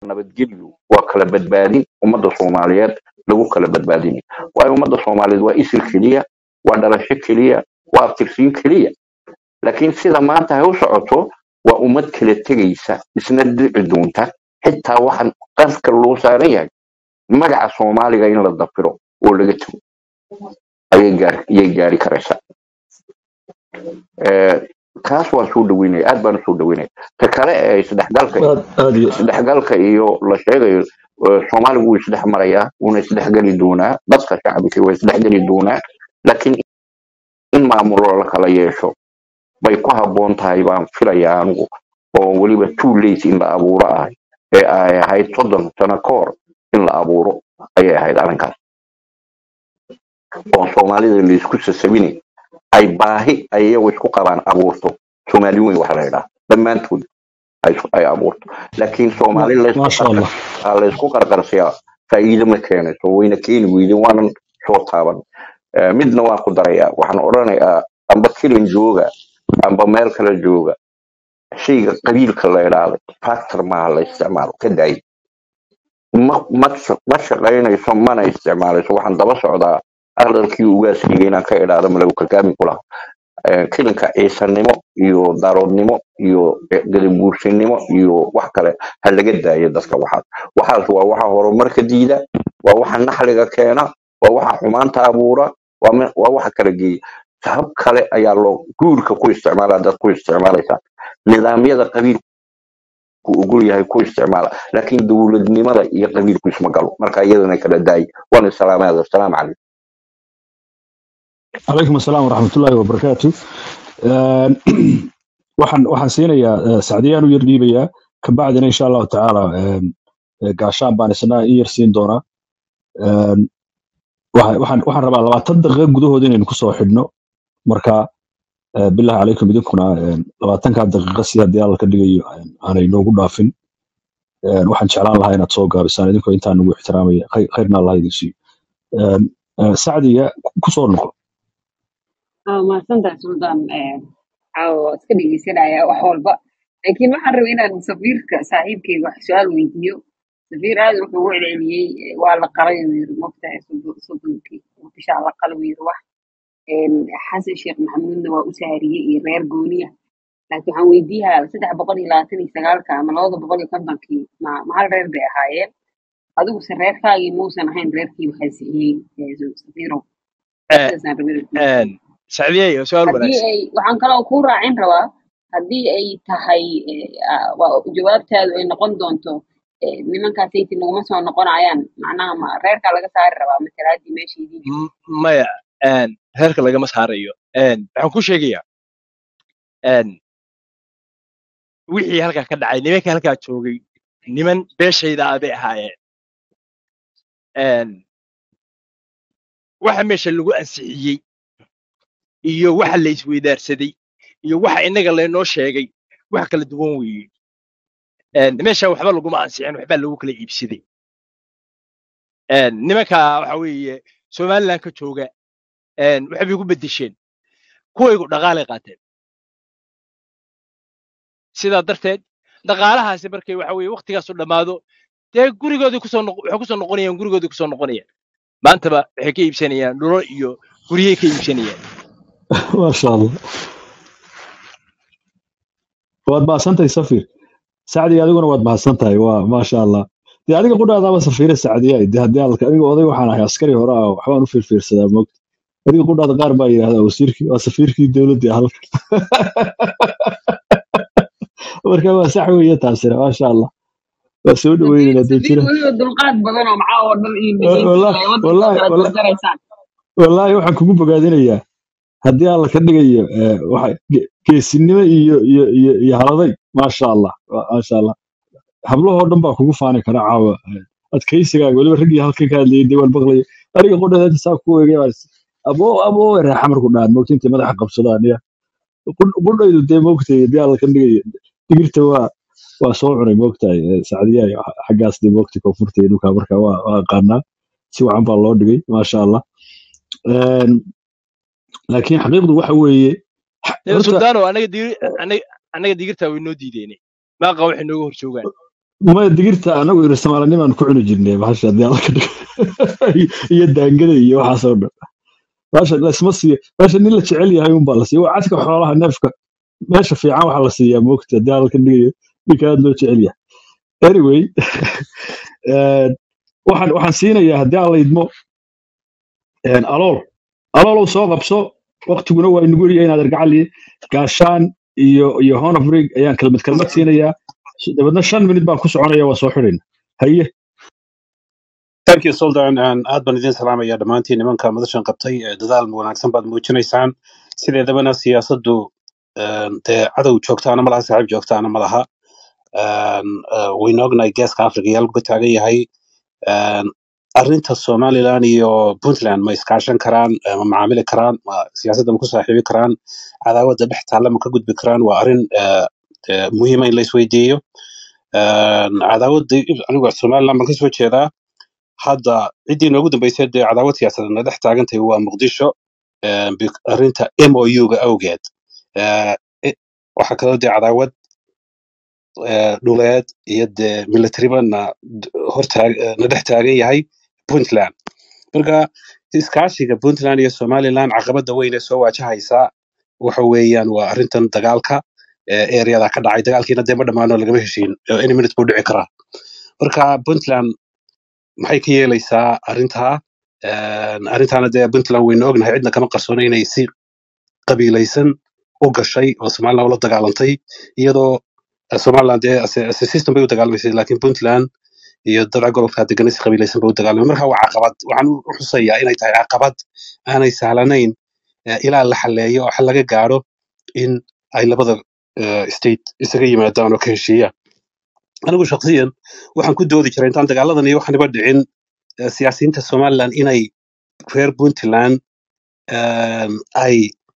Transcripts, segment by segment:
nabadgelyo waa kala badbaadin ummadda soomaaliyeed lagu kala badbaadinay waayo ummadda soomaaliyeed waa isil keliya waa dhalasho keliya waa abtirsiin keliya laakiin sida maanta ay u socoto waa ummad kala tegaysa isna dhici doonta xitaa waxaan qarka loo saaran yahay magaca soomaaliga in la dafiro oo laga tago ayay gaar- ayay gaari karaysaa Eh, kaas waan soo dhaweynaya aad baan usoo dhaweynaya ta kale ee isdhexgalka aad aad iyo isdhexgalka iyo la sheegayo eh, soomaaligu wuu isdhex marayaa wuuna isdhexgeli doonaa dadka shacabka waa isdhexgeli doonaa laakiin in maamulo la kala yeesho bay ku habboon tahay baan filayaa anigu oo weliba too late in la abuuro ahay ee ay ahayd soddon sano ka hor in la abuuro ayay ahayd arrinkaas oo soomaalida laisku sasabinay ay baahi ay iyagu isku qabaan abuurto soomaali weyn waxa la yidhaha dhammaantood ay ay abuurto laakiin soomaali ma laysku maasha qarqar allah aa laysku qarqarsiyaa faa'iido ma keenayso wayna keeni weydeen waanan soo taaban Eh, midna waan ku darayaa waxaan odhanayaa amba kilin jooga amba meel kale jooga shayga qabiilka la idhaahdo factor maaha la isticmaalo ka daay ma ma sha- ma shaqaynayso mana isticmaalayso waxaan daba socdaa aqlalkii ugaaskayga inaan ka idhaahdo malagu kalgaami ku laha Eh, kilinka ciisanimo iyo daaroodnimo iyo gadabuursinimo iyo wax kale ha laga daayo dadka waxaas waxaas waa waxa horumarka diida waa waxa naxliga keena waa waxa xumaanta abuura waa me- waa waxa kala geeya hab kale ayaa loo guurka ku isticmaala dad ku isticmaalaysaa nidaamyada qabiilku ogol yahay ku isticmaala laakiin dowladnimada iyo qabiilku isma galo marka iyadana kala daayi waan islaamaada asalaamu calaykum calaykum asalaam waraxmatullaahi wabarakaatu Een, waxaan waxaan siinayaa eh, sacdiyaan u yar dhiibayaa kabacdina insha allahu tacaala een, eh, gaashaan baan isna in yar siin doonaa Een, waxa- waxaan waxaan rabaa labaatan daqiiqo gudahood inaynu kusoo xidhno marka eh, bilahi calaykum idinkuna een, labaatankaa daqiiqo si haddii alla ka dhigayo een, aanay noogu dhaafin Een, waxaan jeclaan lahaa inaad soo gaabisaan idinkoo intaa nagu ixtiraamaya khayr- khayrna allah idin siiyo Een, eh, sacdiga ku- kusoo noqo Ah, mahadsantahay suldaan Eh, caawa iska dhegeysanaya wax walba laakiin waxaan rabay inaan safiirka saaxiibkeyga wax su-aal weydiiyo safiir aad wuxuu ugu celceliyey eh, waa la qalay uu yiri mogtahay soddon- soddonkii bishaa la qalay uu yiri wax Een, xasan sheekh maxamuudna waa u saariyey iyo reer gooniya laakiin waxaan weydiiyaa saddex boqol iyo labaatan iyo sagaalka ama labada boqol iyo kontonkii ma ma hal reer bay ahaayeen adiguse reerkaagii muusan ahayn reerkii waxay siiyey eh, safiirow sidaasaan rabay inaan kuu weydiiyo sacdiyey waa su-aal haddii wanaagsan ay waxaan kaloo ku raacin rabaa haddii ay tahay eh, ah, waa- jawaabtaadu ay noqon doonto eh, nimankaas sayti naguma soo noqonayaan macnaha ma reerkaa laga saari rabaa matalaadii meesha idiin joogto M- maya een, reerka lagama saarayo Een, waxaan ku sheegayaa een, wixii halkaa ka dhacay nimankii halkaa joogay niman beeshayda ah bay ahaayeen Een, waxa meesha lagu ansixiyey iyo waxa la isweydaarsaday iyo waxa innaga laynoo sheegay wax kala duwan weeye Een, meesha waxba laguma ansixin waxbaa lagu kala iibsaday Een, nimanka waxa weeye somaliland ka jooga een, waxay bay ku bedesheen kuwaygu dhaqaalay qaateen sidaa darteed dhaqaalahaasi markay waxa weeye waqtigaasu dhammaado dee gurigoodii kusoo noq waxay kusoo noqonayaan gurigoodii kusoo noqonayaan maantaba waxay ka iibsanayaan dhulo iyo guryay ka iibsanayaan maasha allah waad mahadsantahay safir sacdiga adiguna waad mahadsantahay waa maasha allah dee adiga qudhaadaaba safiire sacdiya de haddii alka aniga oday waxaan ahay askari hore ah waxbaan u fiirfiirsadaa moogta adiga qudhaada qaar baa yidhahdaa wasiirkii waa safiirkii dowladda halka marka waa sax weeye taasina maasha allah waa soo safiir dhaweynayna dee safiir jira weliba dulqaad badan oo macaa oo dhan iyo dhegeysi wallahi ay waddanka wallahi kala wallahi jarjaraysaan wallaahi waxaan kugu bogaadinayaa haddii alla ka dhigayo eh, waxa ge- geesinimo iyo iyo iyo iyo haladay maasha allah wa- maasha allah hablahoo dhan baa kugu faani kara caawa eh, adkaysigaaga weliba raggii halkan ka hadlayay dee waan maqlayay aniga qudhada saa ku eegay baa is- aboo aboo reexa marku dhahan moogta intay madaxa qabsadaan ya Qudh- qudhaydu dee moogtay haddii alla ka dhigayo digirta waa waa soo cunay moogtahay eh, sacdiyahay xaggaas dee moogtay koonfurta iyo dhulkaa marka waa waa aqaanaa si wacan baa loo dhigay maasha allah Een, laakiin xaqiiqdu waxa weeye xa- dee horta suldaano anaga digir anaga anaga digirtaa way noo diideenay maaqa waxay nooga hor joogaan maya digirta anagu irsamaalaanimaan ku cuni jirnay bahasha haddii alla ka dhigo iyo daangada iyo waxaasoo dhan bahasha lasma siiyo bahasha nin la jecel yahay unbaa la siiya waa cadka xoolaha neefka meesha fiican waxaa la siiyaa moogta haddii alla ka dhigayo ninka aad loo jecel yahay anyway eh, waxaan waxaan siinayaa haddii alla idmo een, alool aloolow soo qabso waktiguna waa inagu yaryahay inaad argacali gaashaan iyo iyo honofrig ayaan kelmad kelmad siinayaa dabeedna shan minut baan ku soconaya waa soo xidhayna haye thank you sultan and aad baan idin salaamaya dhammaantiin nimanka madashan qabtay ee dadaal wanaagsan baad muujinaysaan sideedabana siyaasaddu een, dee cadow joogtaana malaha saaxiib joogtaana malaha Een, eh, waynu ognahay geeska afrika yaal ka taagan yahay Een, arrinta somaliland iyo puntland ma iskaashan karaan eh, ma macaamili karaan ma siyaasadda ma ku saaxiibi karaan cadaawadda dhex taalla ma ka gudbi karaan waa arrin eh, eh, muhiima in la isweydiiyo Een, cadaawadda anigu somaliland baan kasoo jeedaa hadda ciddii noogu dambeysay dee cadaawad siyaasadeed na dhex taagantahay waa muqdisho eh, bi- arrinta mou-ga awgeed Eh, i- waxaa kaloo dee cadaawad eh, dhuleed iyo dee militariba na d- hortaag eh, na dhex taagan yahay puntland marka iskaashiga puntland iyo somaliland caqabada weyn ee soo waajahaysa waxa weeyaan waa arrintan dagaalka ee areada ka dhacay dagaalkiina dee ma dhammaano lagama heshiin Eh, any minute buu dhici karaa marka puntland maxay ka yeelaysaa arrintaa Een, arrintaana dee puntland waynu ognahay cidna kama qarsoona inay si qabiilaysan u gashay oo somaliland ula dagaalantay iyadoo eh, somaliland dee ase ase system bay u dagaalamaysay laakiin puntland iyo dadka gobolka deganay si qabiilaysan bay u dagaalamay marka waa caqabad waxaan u u xusayaa inay tahay caqabad aanay sahlanayn eh, ilaa la xalleeyo oo xal laga gaadho in ay labada eh, state isaga yimaadaan oo ka heshiiyaan anigu shakhsiyan waxaan ku doodi jiray intaan dagaaladan iyo waxaniba dhicin eh, siyaasiyiinta somaliland inay reer puntland um, ay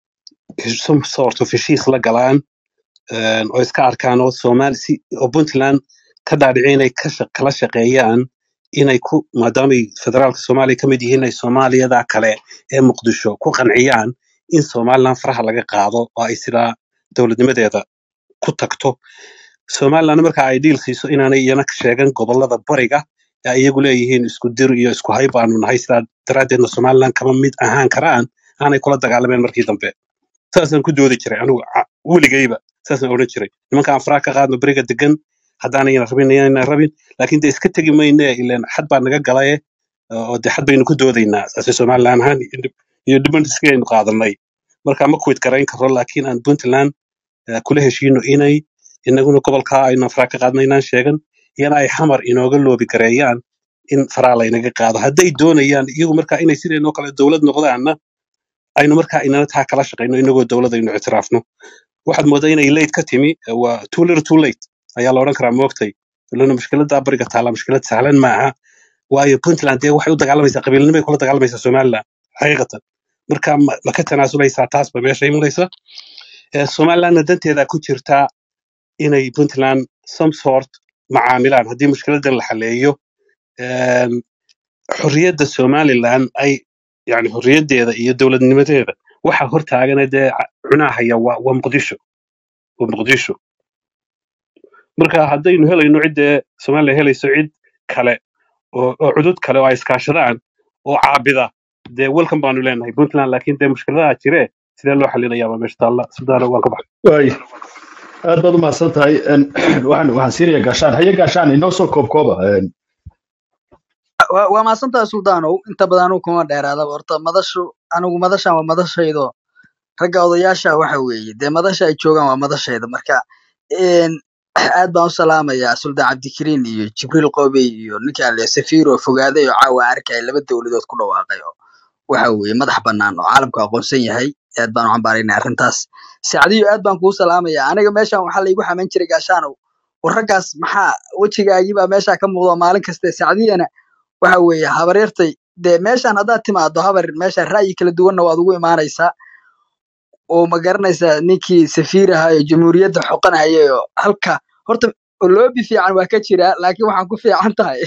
some sort of heshiis la galaan um, oo iska arkaan oo Soomaali si oo Puntland ka dhaadhicin inay ka shaq- kala shaqeeyaan inay ku maadaamay federaalka Soomaaliya ka mid yihiin ay Soomaaliyada kale ee Muqdisho ku qanciyaan in Somaliland faraha laga qaado oo ay sidaa dowladnimadeeda ku tagto Somaliland marka ay dhiil siiso inaanay iyana ka sheegan gobolada bariga ee iyagu leeyihiin isku dir iyo isku hay baanu nahay sidaa daraaddeedna Somaliland kama mid ahaan karaan aanay kula dagaalameen markii dambe saasaan ku doodi jiray anigu ca- weligayba saasaan odhan jiray nimanka aan faraha ka qaadno beriga degan haddaanayna rabin inayna rabin laakiin de iska tegi mayne ileen xad baa naga galaye oo de xad baynu ku doodaynaa saase somaliland ahaan iyo dib- iyo dhibantiskaynu qaadanay marka ma kuwid garayn karo laakiin aan puntland eh, kula heshiino inay inaguna gobolkaa aynu faraha ka qaadno inaan sheegan iyana ay xamar inooga loobi gareeyaan in faraha laynaga qaado hadday doonayaan iyagu marka inay sideenoo kale dowlad noqdaanna aynu markaa inana taa kala shaqayno inagoo dowlad aynu ictiraafno waxaad moodaa inay late ka timi eh, waa too little too late ayaa la odhan karaa moogtay ilana mushkiladda bariga taala mushkilad sahlan maaha waayo puntland dee waxay u dagaalamaysaa qabiilnimay kula dagaalamaysaa somaliland xaqiiqatan marka ma ma ka tanaasulaysaa taas ba meesha imanaysa Eh, somalilandna danteeda ku jirtaa inay puntland some sort macaamilaan haddii mushkiladan la xaleeyo Em, xorriyadda somaliland ay yani xorriyaddeeda iyo dowladnimadeeda waxa hortaagana dee ca- cunahaya waa waa muqdisho waa muqdisho marka haddaynu helayno ciddee somaliland helayso cid kale oo oo cudud kale oo ay iskaashadaan oo caabida dee welcome baanu leenahay puntland laakiin dee mushkiladaha jire sidee loo xalinayaa baa meesha taalla sudaana waan ka baxay waay aad baad u mahadsan tahay Een, waxaan waxaan siinayaa gaashaan haye gaashaan inoo soo koobkooba Een, waa waa mahadsantahay suldaanow inta badan anigu kuma dheeraadaba horta madashu anigu madashan waa madashaydo ragga odayaasha waxa weeye dee madasha ay joogaan waa madashayda marka een, aad baan u salaamayaa suldaan cabdikariin iyo jibriil qoobey iyo ninka le safiiro fogaaday oo caawa arkaya laba dowladood ku dhawaaqay oo waxa weeye madax bannaan oo caalamku aqoonsan yahay aad baan u cambaaraynaa arrintaas sacdiyo aad baan kuu salaamayaa aniga meeshan waxaa laygu xamayn jiray gaashaanow war raggaas maxaa wejigaagii baa meesha ka muuqda maalin kaste sacdiyana waxa weeye habaryartay dee meeshan haddaad timaado habar meesha ra'yi kala duwanna waad ugu imaanaysaa oo ma garanaysaa ninkii safiir ahaa ee jamhuuriyadda xoqanayay oo halka horta loobi fiican waa ka jiraa laakiin waxaan ku fiican tahay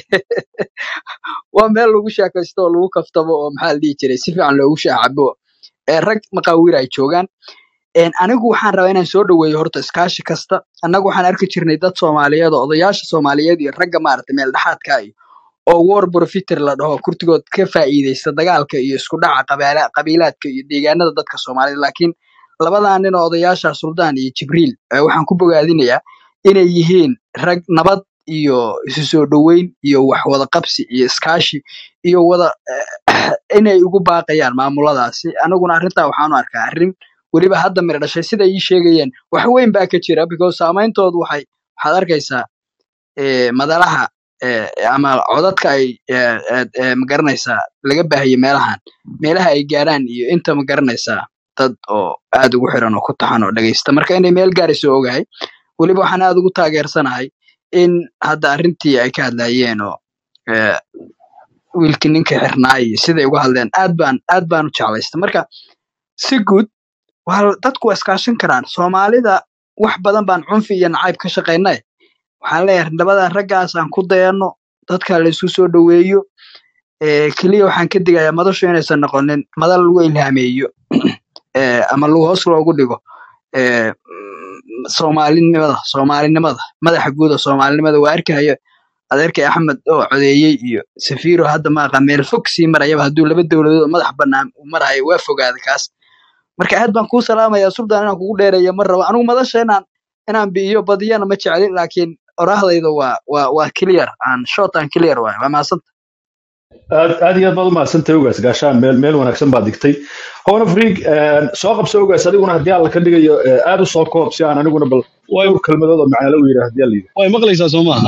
waa meel lagu sheekaysto oo lagu kaftamo oo maxaa la dhihi jiray si fiican loogu shaacabo ee rag maqaawir ay joogaan Een, anigu waxaan rabaa inaan soo dhaweeyo horta iskaashi kasta annagu waxaan arki jirnay dad soomaaliyeed oo odayaasha soomaaliyeed iyo ragga maaragtay meel dhexaadka iyo oo war profiter la dhaho kurtigood ka faa'iideysta dagaalka iyo isku dhaca qabaala- qabiilaadka iyo deegaanada dadka soomaalida laakiin labadaa nin oo odayaasha suldaan iyo jibriil eh, waxaan ku bogaadinayaa inay yihiin rag nabad iyo isu soo dhoweyn iyo wax wada qabsi iyo iskaashi iyo wada eh, inay ugu baaqayaan maamuladaasi anaguna arrintaa waxaanu arkaa arrin weliba hadda mira dhashay sida ii sheegayeen wax weyn baa ka jira because saameyntoodu waxay waxaad arkaysaa eh, madalaha eh, ama codadka ay eh, eh, eh, magaranaysaa laga baahiyo meelahan meelaha ay gaaraan iyo inta magaranaysaa dad oo aad ugu xiran oo ku taxan oo dhegeysta marka inay meel gaarayso ogahay weliba waxaan aad ugu taageersanahay in hadda arrintii ay ka hadlayeen oo eh, wiilkii ninka xirnaa iyo siday uga hadleen aad baan aad baan u jeclaysta marka si guud waa dadku waa iskaashan karaan soomaalida wax badan baan cunfi iyo nacayb ka shaqaynay waxaan leeyahay labadan raggaas aan ku dayano dadka la isku soo dhoweeyo ee keliya waxaan ka digayaa madashu inaysan noqonin madal lagu ilhaameeyo ee ama lagu hoos loogu dhigo ee mm, soomaalinimada soomaalinimada madaxa guud oo soomaalinimada waa arkayo adeerkay axmed oo codeeyey iyo safiiro hadda maaqa meel fog sii marayaba hadduu laba dowladood oo madax bannaan u marayo waa fogaaday kaas marka aad baan kuu salaamayaa suldan inaan kugu dheereeyo ma rabo anigu madasha inaan inaan bi'iyo badiyana ma jeclin laakiin oraahdayda waa waa waa clear aan short and clear waay waa mahadsanta aad aad iyo aad baad u mahadsantahay ogaas gaashaan meel meel wanaagsan baad digtay howna friig soo qabso ogaas adiguna haddii alla ka dhigayo eh, aad u soo koob si aan aniguna bal way dhowr kelmadood oo macnalo u yidhaah haddii alla yidhaah way maqlaysaa soo maaha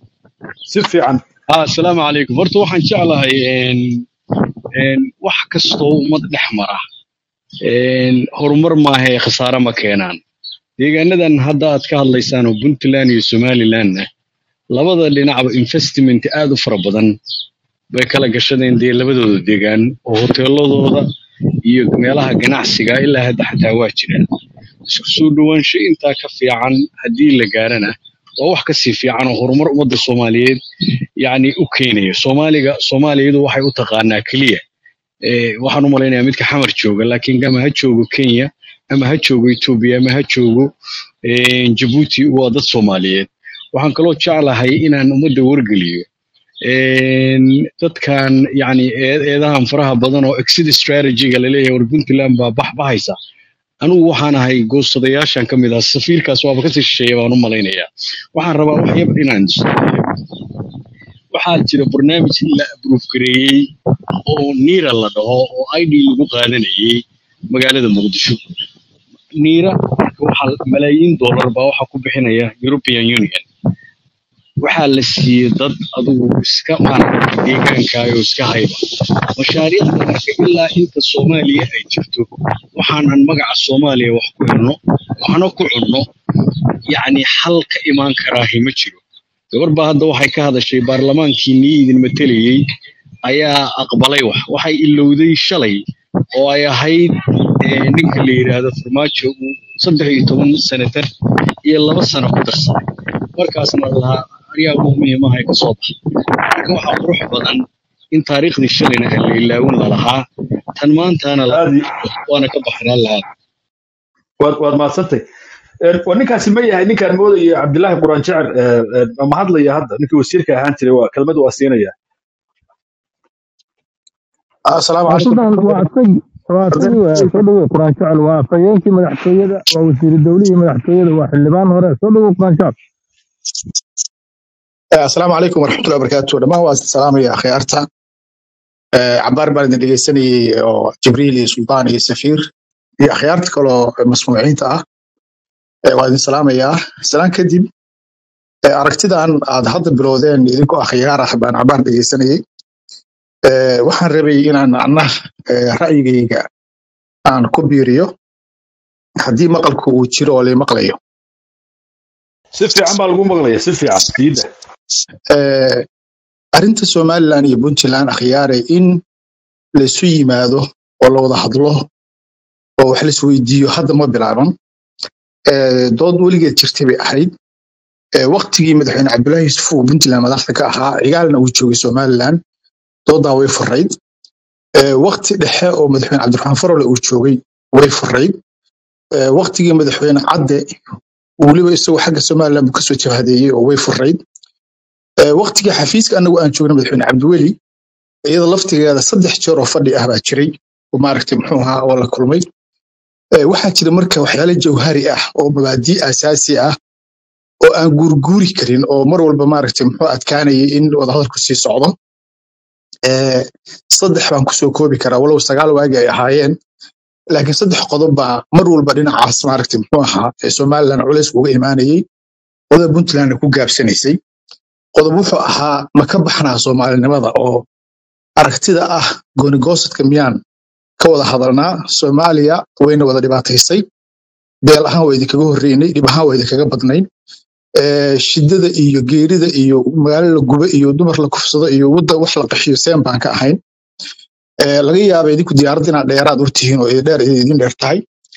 si fiican ah asalaamu calaykum horta waxaan jeclahay een een wax kastoo ummad dhex mara een horumar maaha ee khasaare ma keenaan deegaanadan hadda aad ka hadlaysaan oo puntland iyo somalilandna labada dhinacba investment aad u fara badan bay kala gashadeen dee labadooda deegaan oo hoteeladooda iyo meelaha ganacsiga ilaa hadda xataa waa jiraan isku soo dhowaansho intaa ka fiican haddii la gaarana waa wax kasii fiican oo horumar ummadda soomaaliyeed yacni u keenaya soomaaliga soomaaliyadu waxay u taqaanaa keliya eh, waxaan u malaynayaa midka xamar jooga laakiin ama ha joogo kenya ama ha joogo etoobiya ama ha joogo eh, jabuuti waa dad soomaaliyeed waxaan kaloo jeclahay inaan ummadda wargeliyo een, dadkan yacni eed- eedahan faraha badan oo exit strategy-ga laleeyahay war puntland baa baxbahaysa anigu waxaan ahay goostadayaashan ka mid ah safiirkaas waaba kasii shisheeya baan u malaynayaa waxaan rabaa wax yar inaan waxaa jira barnaamij la abruuf gareeyey oo niira la dhaho oo id lagu qaadanayay magaalada muqdisho niira waxaa malaayiin dollar baa waxaa ku bixinaya european union waxaa la siiyey dad adigu iska maaragtay deegaankaayo iska hayba mashaariicda marka ilaa inta soomaaliya ay jirto waxaanan magaca soomaaliya wax ku helno waxna ku cunno yacni xal ka imaan karaahi ma jiro gabar baa hadda waxay ka hadashay baarlamaankii nii idin matelayey ayaa aqbalay wax waxay ilowday shalay oo ay ahayd eh, ninka la yidhaahdo farmaajo uu saddex iyo toban senatar iyo laba sano ku darsaday markaasna lahaa aryaa ugu muhiimaha ka soo baxay marka waxaa qurux badan in taariikhdii shalayna aan la ilaawin lalahaa tan maantana la aad iyo- waana ka baxnaan lahaa waad waad mahadsantahay Eh, waa ninkaasi ma yahay ninkaan moodaya cabdilaahi quraan jecel eh, eh, ma hadlaya hadda ninkii wasiirka ahaan jiray waa kelmad waa siinaya asalaamu waa calaykum sultan waa asagii waa asagii waa soo dhawow quraan jecel waa afhayeenkii madaxtooyada waa wasiiru dowlihii madaxtooyada waa xildhibaan hore soo dhawow quraan jecel Eh, asalaamu calaykum waraxmatullahi wabarakaatu dhammaan waa salaamaya akhyaarta Eh, cabaar baan idin dhegeysanayey oo jibriil iyo sultaan iyo safiir iyo akhyaarta kaloo masmuuciinta ah Eh, waa idin salaamayaa salaan kadib eh, aragtidan aad hadda bilowdeen idinkoo akhyaar ah baan cabaar dhegeysanayey Eh, waxaan rabay inaan anna eh, ra'yigayga aan ku biiriyo haddii maqalku uu jiro oo la maqlayo si fiican baa lagu maqlaya si fiican diidda Eh, arrinta somaliland iyo puntland akhyaare in laisu yimaado oo la wada hadlo oo wax laisweydiiyo hadda ma bilaaban Eh, dood weligeed jirtay bay ahayd Eh, waktigii madaxweyne cabdullaahi yuusuf uu puntland madaxda ka ahaa cigaalna uu joogay somaliland doodaa way furayd Eh, wakti dhexe oo madaxweyne cabdiraxmaan farole uu joogay way furayd eh, waqtigii madaxweyne cadde weliba isagoo xagga somaliland buu kasoo jabhadeeyey oo way furayd Eh, waqtigii xafiiska anagu aan joogna madaxweyne cabdiweli iyada laftigeeda saddex jeer oo fadhi ah baa jiray oo maaragtay muxuu ahaa oo la kulmay Eh, waxaa jira marka waxyaale jawhari ah oo mabaadii asaasi ah oo aan guurguuri karin oo mar walba maaragtay muxuu adkaanayay in wadahadalku sii socdo Eh, saddex baan kusoo koobi karaa walow sagaal waagi ay ahaayeen laakiin saddex qodob baa mar walba dhinacaas maaragtay muxuu ahaa ee somaliland culays uga imaanayay wada puntlandna ku gaabsanaysay qodob wuxuu ahaa ma ka baxnaa soomaalinimada oo aragtida ah goonigoosadka miyaan ka wada hadalnaa soomaaliya wayna wada dhibaataysay beel ahaan waa idinkaga horreynay dhib ahaan waa idinkaga badnayn Eh, shidada iyo geerida iyo magaalo la gubo iyo dumar la kufsado iyo wadda wax la qaxiyo seen baan ka ahayn Eh, laga yaaba idinku diyaaradda inaad dheeraad urtihiin oo idin dheer idin dheer tahay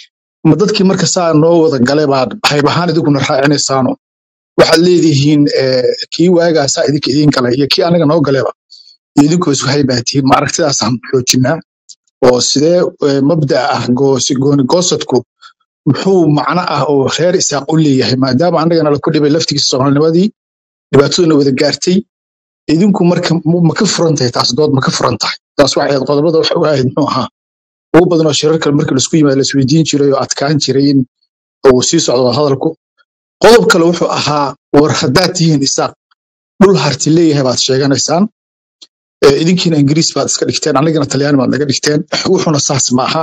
ma dadkii marka saa noo wada galay baad hayb ahaan idinkuna raacinaysaano waxaad leedihiin eh, kii waagaa saa idinka idiin galay iyo kii anaga noo galeba iyo idinkoo isku haybaa tihiin ma aragtidaasaan xoojinaa oo sidee eh, mabda'a ah goosi- gooni goosadku muxuu macno ah oo reer isaaq u leeyahay maadaama annagana la ku dhibay laftigiisa soomaalinimadii dhibaataduna wada gaartay idinku marka mu- ma ka furan tahay taas dood ma ka furan tahay taas waxay ahayd qodobada waxa u ahayd muxuu ahaa ugu badan oo shirar kale markii laisku yimaado laisweydiin jiray oo adkaan jiray in uu sii socdo wada hadalku qodob kale wuxuu ahaa war haddaad tihiin isaaq dhul harti leeyahay baad sheeganaysaan Eh, idinkiina ingiriis baad iska dhigteen annagana talyaani baad naga dhigteen wuxuna saas maaha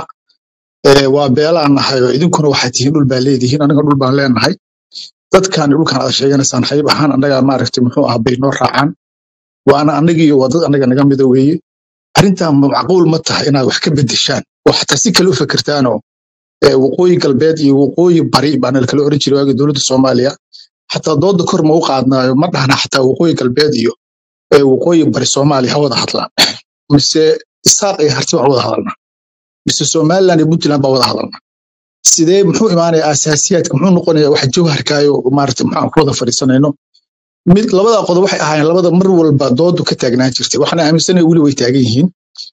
Eh, waa beelaan nahay oo idinkuna waxaad tihiin dhul baa leedihiin annaga dhul baan leenahay dadkan dhulkan aad sheeganaysaan hayb ahaan annaga maaragtay muxuu ah bay noo raacaan waana annagiiyo waa dad annaga naga mida weeye arrintan ma macquul ma tahay inaad wax ka bedeshaan oo xataa si kale u fikirtaanoo eh, waqooyi galbeed iyo waqooyi bari baana la kala oran jiray waagii dowladda soomaaliya xataa dooda kor ma u qaadnaayo ma dhahna xataa waqooyi galbeed iyo eh, waqooyi bari soomaaliya ha wada hadlaan mise isaaq iyo harti baan wada hadalnaa mise somaliland iyo puntland baan wada hadalnaa sidee muxuu imaanaya asaasiyaadka muxuu noqonaya wax jawharkaayo maarata maxaan ku wada fadhiisanayno mid labada qodob waxay ahaayeen labada mar walba doodu ka taagnaan jirtay waxaana aaminsanahay weli way taagan yihiin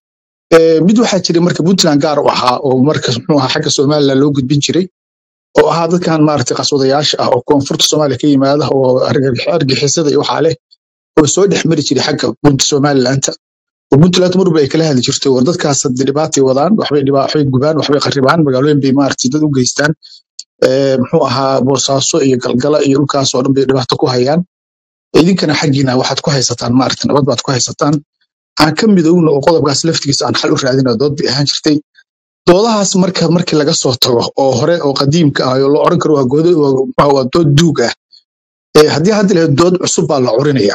Eh, mid waxaa jiray marka puntland gaar u ahaa oo marka muxuu ahaa xagga somaliland loo gudbin jiray oo ahaa dadkan maaragtay qaswadayaasha ah oo koonfurta soomaaliya ka yimaada oo argag- argixisada iyo waxaa leh oo soo dhex mari jiray xagga punt somalilanta oo puntland marba ay kala hadli jirtay war dadkaas hadda dhibaatay wadaan waxbay dhibaa waxbay gubaan waxbay qarribaan magaalooyin bay maaragtay dad u geystaan Eh, muxuu ahaa boosaaso iyo galgala iyo dhulkaas oo dhan bay dhibaato ku hayaan idinkana xaggiina waxaad ku haysataan maaragtay nabad baad ku haysataan aan ka midowna oo qodobkaas laftigiisa aan xal u raadina dood bay ahaan jirtay doodahaas marka markii laga soo tago oo hore oo qadiimka ah oo la oran karo waa goodo waa waa dood duug ah Eh, haddii hadda lahayd dood cusub baa la curinaya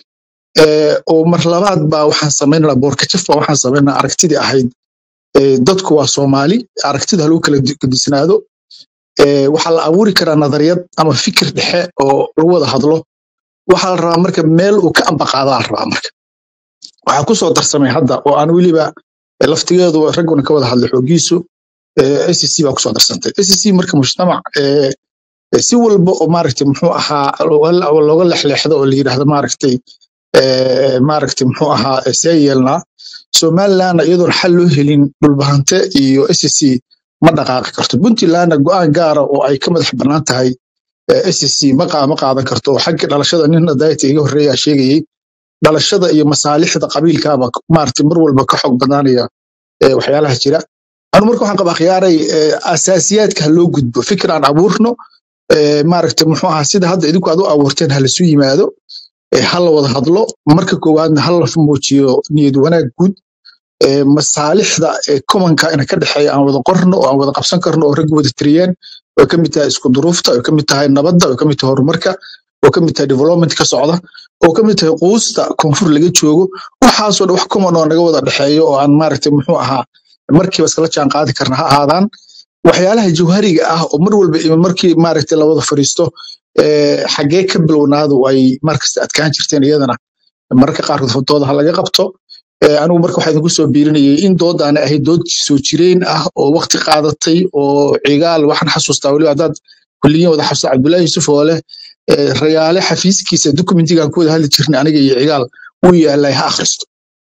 Eh, oo mar labaad baa waxaan samaynana boorkajaf baa waxaan samaynana aragtidii ahayd eh, dadku waa soomaali aragtida ha lagu kala di- gedisnaado Eh, waxaa la abuuri karaa nadariyad ama fikir dhexe oo lagu wada hadlo waxaa la rabaa marka meel uu ka ambaqaadaa la rabaa marka waxaa ku soo darsamay hadda oo aan weliba eh, laftigeedu ragguna ka wada hadlay xoogiisu SEC baa kusoo darsantay SEC marka mujtamac eh, eh, si walba oo maaragtay muxuu ahaa looga looga lexleexdo oo la yidhaahdo maaragtay eh, maaragtay muxuu ahaa eh, see yeelnaa somalilandna iyadoon xal loo helin dhulbahante iyo SEC ma dhaqaaqi karto puntlandna go'aan gaara oo ay ka madax bannaan tahay eh, SEC ma qaa- ma qaadan karto oo xagga dhalashada nin dayta iga horreeya sheegayay dhalashada iyo masaalixda qabiilkaaba maaragtay mar walba ka xog badnaanaya eh, waxyaalaha jira anu marka waxaan qabaa khiyaaray eh, asaasiyaadka ha loo gudbo fikir aan abuurno eh, maaragtay muxuu ahaa sida hadda idinku aad u abuurteen ha lasu yimaado eh, ha la wada hadlo marka koowaadna ha la muujiyo niyad wanaag guud eh, masaalixda eh, commonka ina ka dhexeeya aan wada qorno oo aan wada qabsan karno oo ragga wada tiriyeen oo ka mid tahay isku duruufta oo ka mid tahay nabadda oo ka mid tahay horumarka oo ka mid tahay development ka socda oo ka mid tahay quusta koonfur laga joogo waxaasoo dhan wax common oo naga wada dhexeeyo oo aan maaragtay muxuu ahaa markiiba iskala jaan qaadi karna ha ahaadaan waxyaalaha jawhariga ah oo mar walba iyo markii maaragtay la wada fadhiisto eh, xaggee ka bilownaadu ay markasta adkaan jirteen iyadana mararka qaarkood dooda ha laga qabto Eh, anigu marka waxaa idinku soo biirinayay in doodaana ahayd dood soo jireen ah oo waqti qaadatay oo cigaal waxaan xasuustaa weliba haddaad kulliyiin wada xasuusta cabdullaahi yuusuf oo leh eh, rayaale xafiiskiisa dokumentigaan ku wada hadli jirnay aniga iyo cigaal wuu yaalay ha akhristo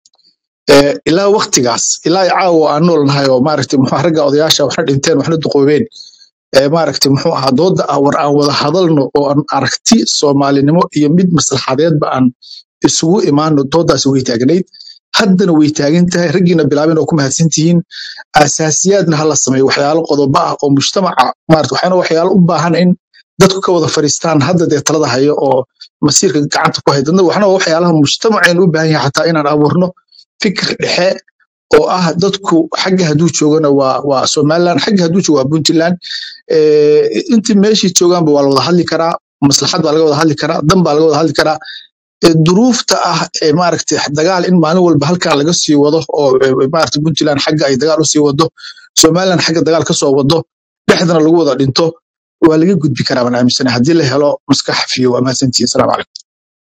Eh, ilaa waqtigaas ilaa caawa aan nool nahay oo maaragtay muxuu ahaa, ragga odayaasha waxna dhinteen waxna duqoobeen ee maaragtay muxuu ahaa dooda ah war aan wada hadalno oo aan aragti soomaalinimo iyo mid maslaxadeedba aan isugu imaano doodaasi way taagnayd haddana way taagan tahay raggiina bilaabeen oo ku mahadsan tihiin asaasiyaadna hala sameeyo waxyaalo qodobo ah oo mujtamaca maarata waxaana waxyaalo u baahan in dadku ka wada fariistaan hadda dee talada hayo oo masiirka gacanta ku hay dadna waxna waa waxyaalaha mujtamaceen u baahan yahay xataa inaan abuurno fikir dhexe oo ah dadku xagga hadduu joogana waa waa somaliland xagga hadduu joogo waa puntland Eh, intii meeshii joogaanba waa la wada hadli karaa maslaxad baa laga wada hadli karaa dan baa laga wada hadli karaa Eh, duruufta ah ee maaragtay dagaal in maalin walba halkan laga sii wado oo eh, maaragtay puntland xagga ay dagaal usii wado somaliland xagga dagaal kasoo wado dhexdana lagu wada dhinto waa laga gudbi karaa baan aaminsanahay haddii la helo maskax fiyo waa mahadsantihiin salaamu calaykum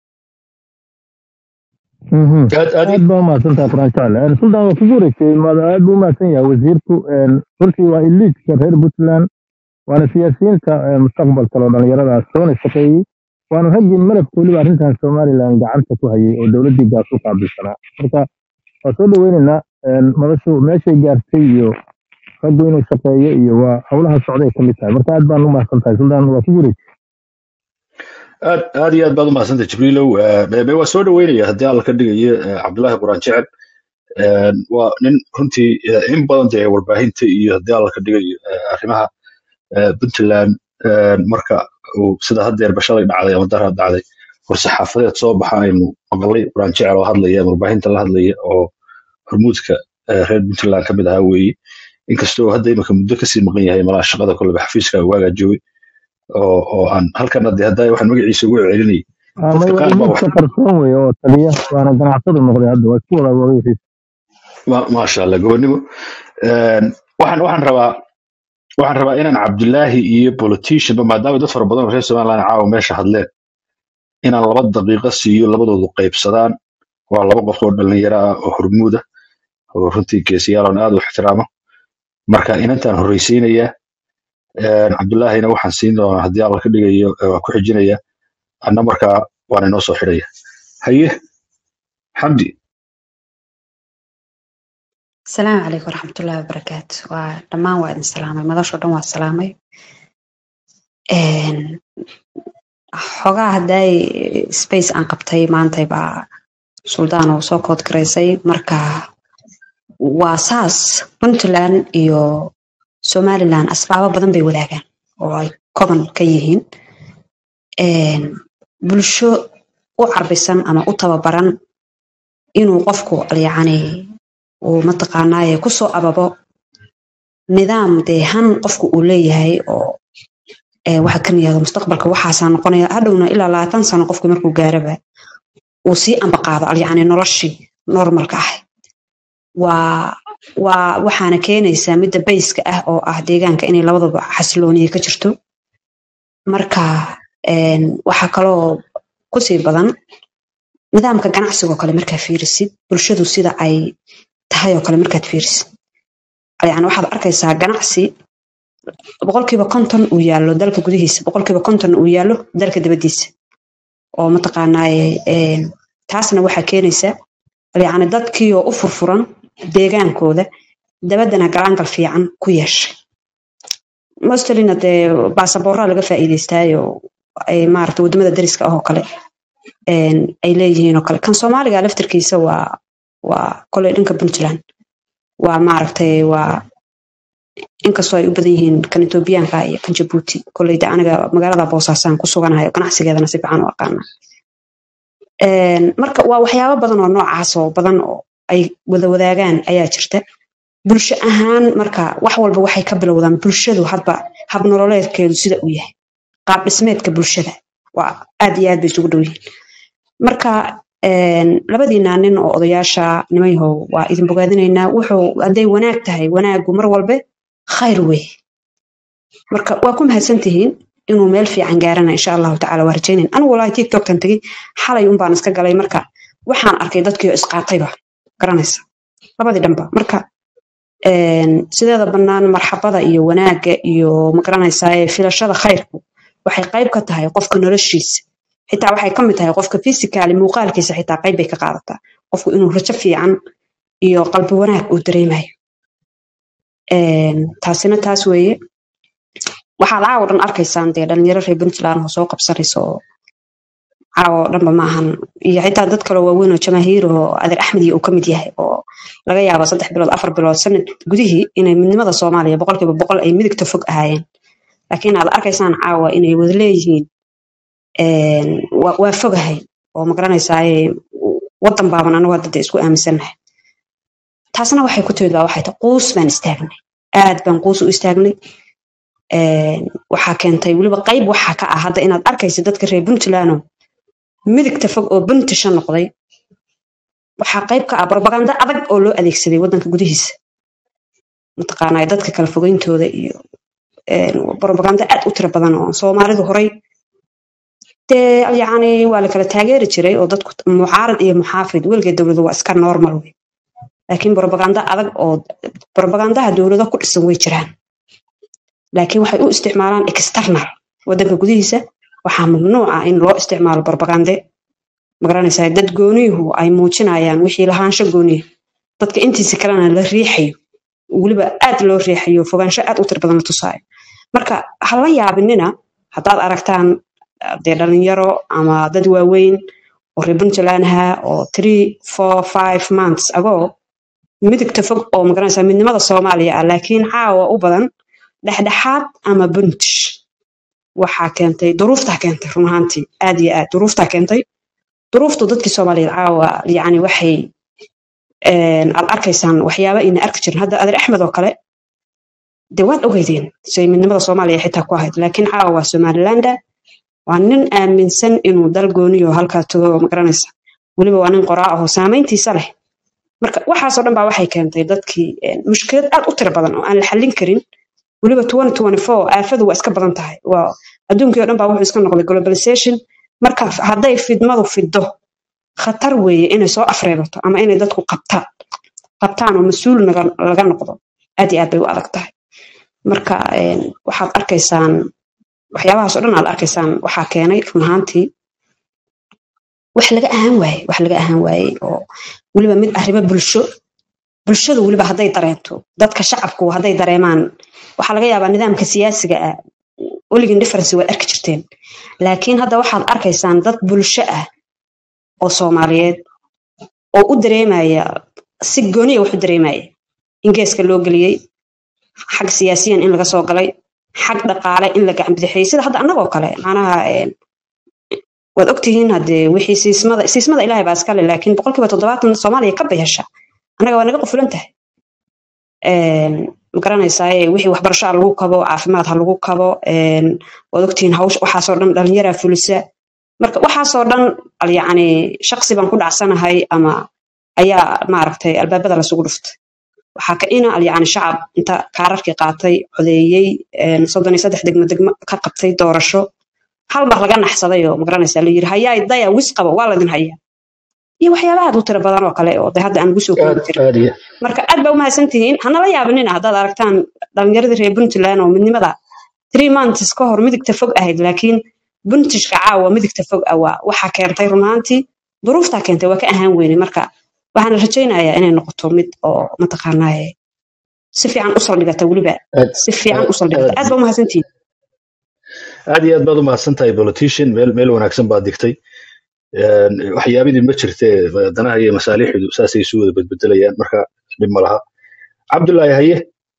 Mhm. aad aad aad baa umahadsantaha quraan jacle sultan waa kugu wareegtay maad- aad buu umahadsan yahay wasiirku Een, runtii waa iliidka reer puntland waana siyaasiyiinta ee, mustaqbalka oo dhalinyaradaas soona shaqeeyey waana raggii malabka weliba arrintan somaliland gacanta ku hayay oo dowladdii gaas u qaabilsanaa marka waa soo dhaweynaynaa Een, madashu meeshay gaartay iyo raggu inuu shaqeeyo iyo waa howlaha socday ka mid tahay marka aad baan umahadsan tahay sultan waa kugu wareegtay aad aad iyo aad baad umahadsantay jibriilow Eh, be- be- waa soo dhaweynaya haddii alla ka dhigayo eh, cabdullaahi quraan jecel Eh, waa nin runtii eh, in badan dee warbaahinta iyo haddii alla ka dhigayo eh, arrimaha eh, puntland eh, marka uu sida haddeer bashalay dhacday ama dara dhacday war-saxaafadeed soo baxa aynu maqlay quraan jecel oo hadlaya warbaahinta la hadlaya oo hormuudka eh, reer puntland ka mid ahaa weeye inkastoo hadda imika muddo kasii maqan yahay malaha shaqada koleba xafiiska waagaa joogay oo oo aan halkan hadde hadda waxaan magaciisa ugu celinayay Ah, may dadka waa qaar baa wax iliidka qarsoon weeye oo taliya waana ganacsadu noqday hadda waa isku wada wadayihiis ma- maasha allah gobonimo Een, waxaan waxaan rabaa waxaan rabaa inaan cabdulaahi iyo politicianba maadaama dad fara badan oo reer somaliland caawa meesha hadleen inaan laba daqiiqo siiyo labadoodu qaybsadaan waa laba qof oo dhalinyaro ah oo hormuud ah oo runtii geesiyaal aan aad u ixtiraamo marka inantaan horreysiinaya Een, cabdulaahina waxaan siin doonaa haddii alla ka dhigayo ee waa ku xijinaya anna markaa waan inoo soo xidhaya haye xamdi asalaamu calaykum waraxmatullaahi wabarakaatu waa dhammaan waa idin salaamay madashoo dhan waa salaamay Een, xogaa hadday space aan qabtay maantay baa suldaan oo soo kood garaysay marka waa saas puntland iyo somaliland asbaabo badan bay wadaagaan oo ay common ka yihiin Een, bulsho u carbisan ama u tababaran inuu qofku yacni uu mataqaanaaye kusoo ababo nidaam dee han qofku uu leeyahay oo ee, waxa kan yahdo mustaqbalka waxaasaa noqonaya hadhowna ilaa labaatan sano qofku markuu gaaraba uu sii ambaqaado yacni noloshii normalka ah waa waa waxaana keenaysaa midda bayska ah oo ah deegaanka inay labadaba xasilooniye ka jirto marka een, waxaa kaloo kusii badan nidaamka ganacsiga oo kale markaa fiirisid bulshadu sida ay tahay oo kale markaad fiirisid yani waxaad arkaysaa ganacsi boqolkiiba konton uu yaallo dalka gudihiisa boqolkiiba konton uu yaallo dalka dibadiisa oo mataqaanaaye een, taasna waxaa keenaysa yani dadkii oo u furfuran deegaankooda dabaddana galaangal fiican ku yeeshay mostelina dee baasaboorraa laga faa'iidaystaayo ay maarata waddamada dariska ah oo kale een, ay leeyihiin oo kale kan soomaaliga laftirkiisa waa waa koley dhanka puntland waa maaragtay waa inkastoo ay u badan yihiin kan etoobiyaanka iyo kan jabuuti koleyda aniga magaalada boosaasaan ku suganahay oo ganacsigeedana si fiican u aqaana Een, marka waa waxyaabo badan oo noocaas oo badan oo ay wada wadaagaan ayaa jirta bulsho ahaan marka wax walba waxay ka bilowdaan bulshadu hadba hab nololeedkeedu sida uu yahay qaab dhismeedka bulshada waa aad iyo aad bay isugu dhow yihiin marka een, labadiina nin oo odayaasha nimanyahow waa idin bogaadinaynaa wuxuu hadday wanaag tahay wanaagu mar walbe khayr wey marka waa ku mahadsantihiin inuu meel fiican gaarana insha allahu tacala waa rajaynayn anigu walahi tiktoktan tegey xalay unbaan iska galay marka waxaan arkay dadkii oo isqaatayba garanaysa labadii dhanba marka een, sideeda bannaan marxabada iyo wanaagga iyo magaranaysaa ee filashada khayrku waxay qayb ka tahay qofka noloshiisa xitaa waxay ka mid tahay qofka physically muuqaalkiisa xitaa qayb bay ka qaadataa qofku inuu rajo fiican iyo qalbi wanaag uu dareemayo Een, taasina taas weeye waxaad caawa dhan arkaysaan dee dhalinyaro reer puntland oo soo qabsanaysa oo caawa oo dhanba ma ahan iyo xitaa dad kaloo waaweyn oo jamaahiir oo adeer axmed iyo uu ka mid yahay oo laga yaabo saddex bilood afar bilood sanad gudihii inay midnimada soomaaliya boqolkiiba boqol ay midigta fog ahaayeen laakiin aad arkaysaan caawa inay wada leeyihiin een, waa waa fogahay oo magaranaysaa wadan baaban anagu hadda dee isku aaminsannahay taasna waxay ku timid baa waxay tahay quus baan istaagnay aad baan quus u istaagnay Een, waxaa keentay weliba qayb waxaa ka ah hadda inaad arkaysa dadka reer puntland oo midigta fog oo buntisha noqday waxaa qayb ka ah propaganda adag oo loo adeegsaday wadanka gudihiisa mataqaanaa dadka kala fogeyntooda iyo een, propaganda aad u tiro badan oo soomaalidu horay dee yacni waa la kala taageeri jiray oo dadku mucaarad iyo muxaafid weligeed dowladu waa iska normal wey laakiin propaganda adag oo propagandaha dowlado ku dhisan way jiraan laakiin waxay u isticmaalaan external wadanka gudihiisa waxaa mamnuuc ah in loo isticmaalo propagande magaranaysaa dad gooniyuhu ay muujinayaan wixii lahaansho gooniya dadka intiisa kalena la riixayo weliba aad loo riixayo fogaansho aad u tir badan la tusaayo marka ha la yaabinina haddaad aragtaan ah, dee dhalinyaro ama dad waaweyn oo reer puntland ahaa oo three four five months ago midigta fog oo magaranaysaa midnimada soomaaliya ah laakiin caawa u badan dhexdhexaad ama buntish waxaa keentay duruuftaa keentay run ahaantii aad iyo aad duruuftaa keentay duruuftu dadkii soomaaliyeed caawa yacni waxay een, aad arkaysaan waxyaaba ayna arki jirin hadda adeer axmed oo kale dee waad ogeydeen say midnimada soomaaliya xitaa ku ahayd laakiin caawa waa somalilanda waa nin aaminsan inuu dal gooniyo halkaa tago oo magaranaysa weliba waa nin qoraa ahoo saameyntiisa leh marka waxaasoo dhan baa waxay keentay dadkii een, mushkilad aad u tiro badan oo aan la xallin karin weliba 2024 aafadu waa iska badan tahay waa adduunkii oo dhan baa wuxuu iska noqday globalization marka hadday fidmadu fiddo khatar weeye inay soo afreebato ama inay dadku qabtaan qabtaan oo mas-uul naga- laga noqdo aad iyo aad bay u adag tahay marka een, waxaad arkaysaan waxyaabahaas oo dhan aad arkaysaan waxaa keenay run ahaantii wax laga ahaan waaye wax laga ahaan waaye oo weliba mid arrimo bulsho bulshadu weliba hadday dareento dadka shacabku hadday dareemaan waxaa laga yaabaa nidaamka siyaasiga ah weligin difference waad arki jirteen laakiin hadda waxaad arkaysaan dad bulsho ah oo soomaaliyeed oo u dareemaya si gooniya wax u dareemaya in geeska loo geliyey xag siyaasiyan in laga soo galay xag dhaqaale in la gacan bidixiyey sida hadda annagoo kale macnaha een, waad ogtihiin haddee wixii siismada siismada ilaahay baa iskale laakiin boqolkiiba toddobaatan soomaaliya ka bayasha annaga waa naga qufulan tahay een, ma garanaysaa wixii waxbarasho ha lagu kabo caafimaad ha lagu kabo een, waad ogtihiin hawsh waxaasoo dhan dhalinyaraa fulisa marka waxaasoo dhan al- yacni shaqsi baan ku dhacsanahay ama ayaa maaragtay albaabada lasugu dhuftay waxaa ka ina al- yacni shacab inta kaararkii qaatay codeeyey een, soddon iyo saddex degmo degmo ka qabtay doorasho hal mar laga naxsaday oo magaranaysaa la yiri hayaa daya wis qaba waa ladin hayaa iyo waxyaabaha aad u tiro badan oo kale oo de hadda aan lagu soo koobi aad karin aad iyo marka aad baa umahadsan tihiin hanala yaabinina haddaad aragtaan dhalinyaradii reer puntland oo midnimada three months ka hor midigta fog ahayd laakiin buntishka caawa midigta fog ah waa waxaa keentay run ahaantii duruuftaa keentay waa ka ahaan weyne marka waxaan rajaynayaa inay noqoto mid oo mataqaanaaye si fiican u saldhigata weliba aad si fiican aad u saldhigata aad aad baa umahadsantihiin aad iyo aad baad u mahadsan tahay politician meel meel wanaagsan baad digtay Een, waxyaabidii ma jirte danaha iyo masaalixdu saasay isu wada bedbedelayaan marka dhib ma laha cabdullaahi haye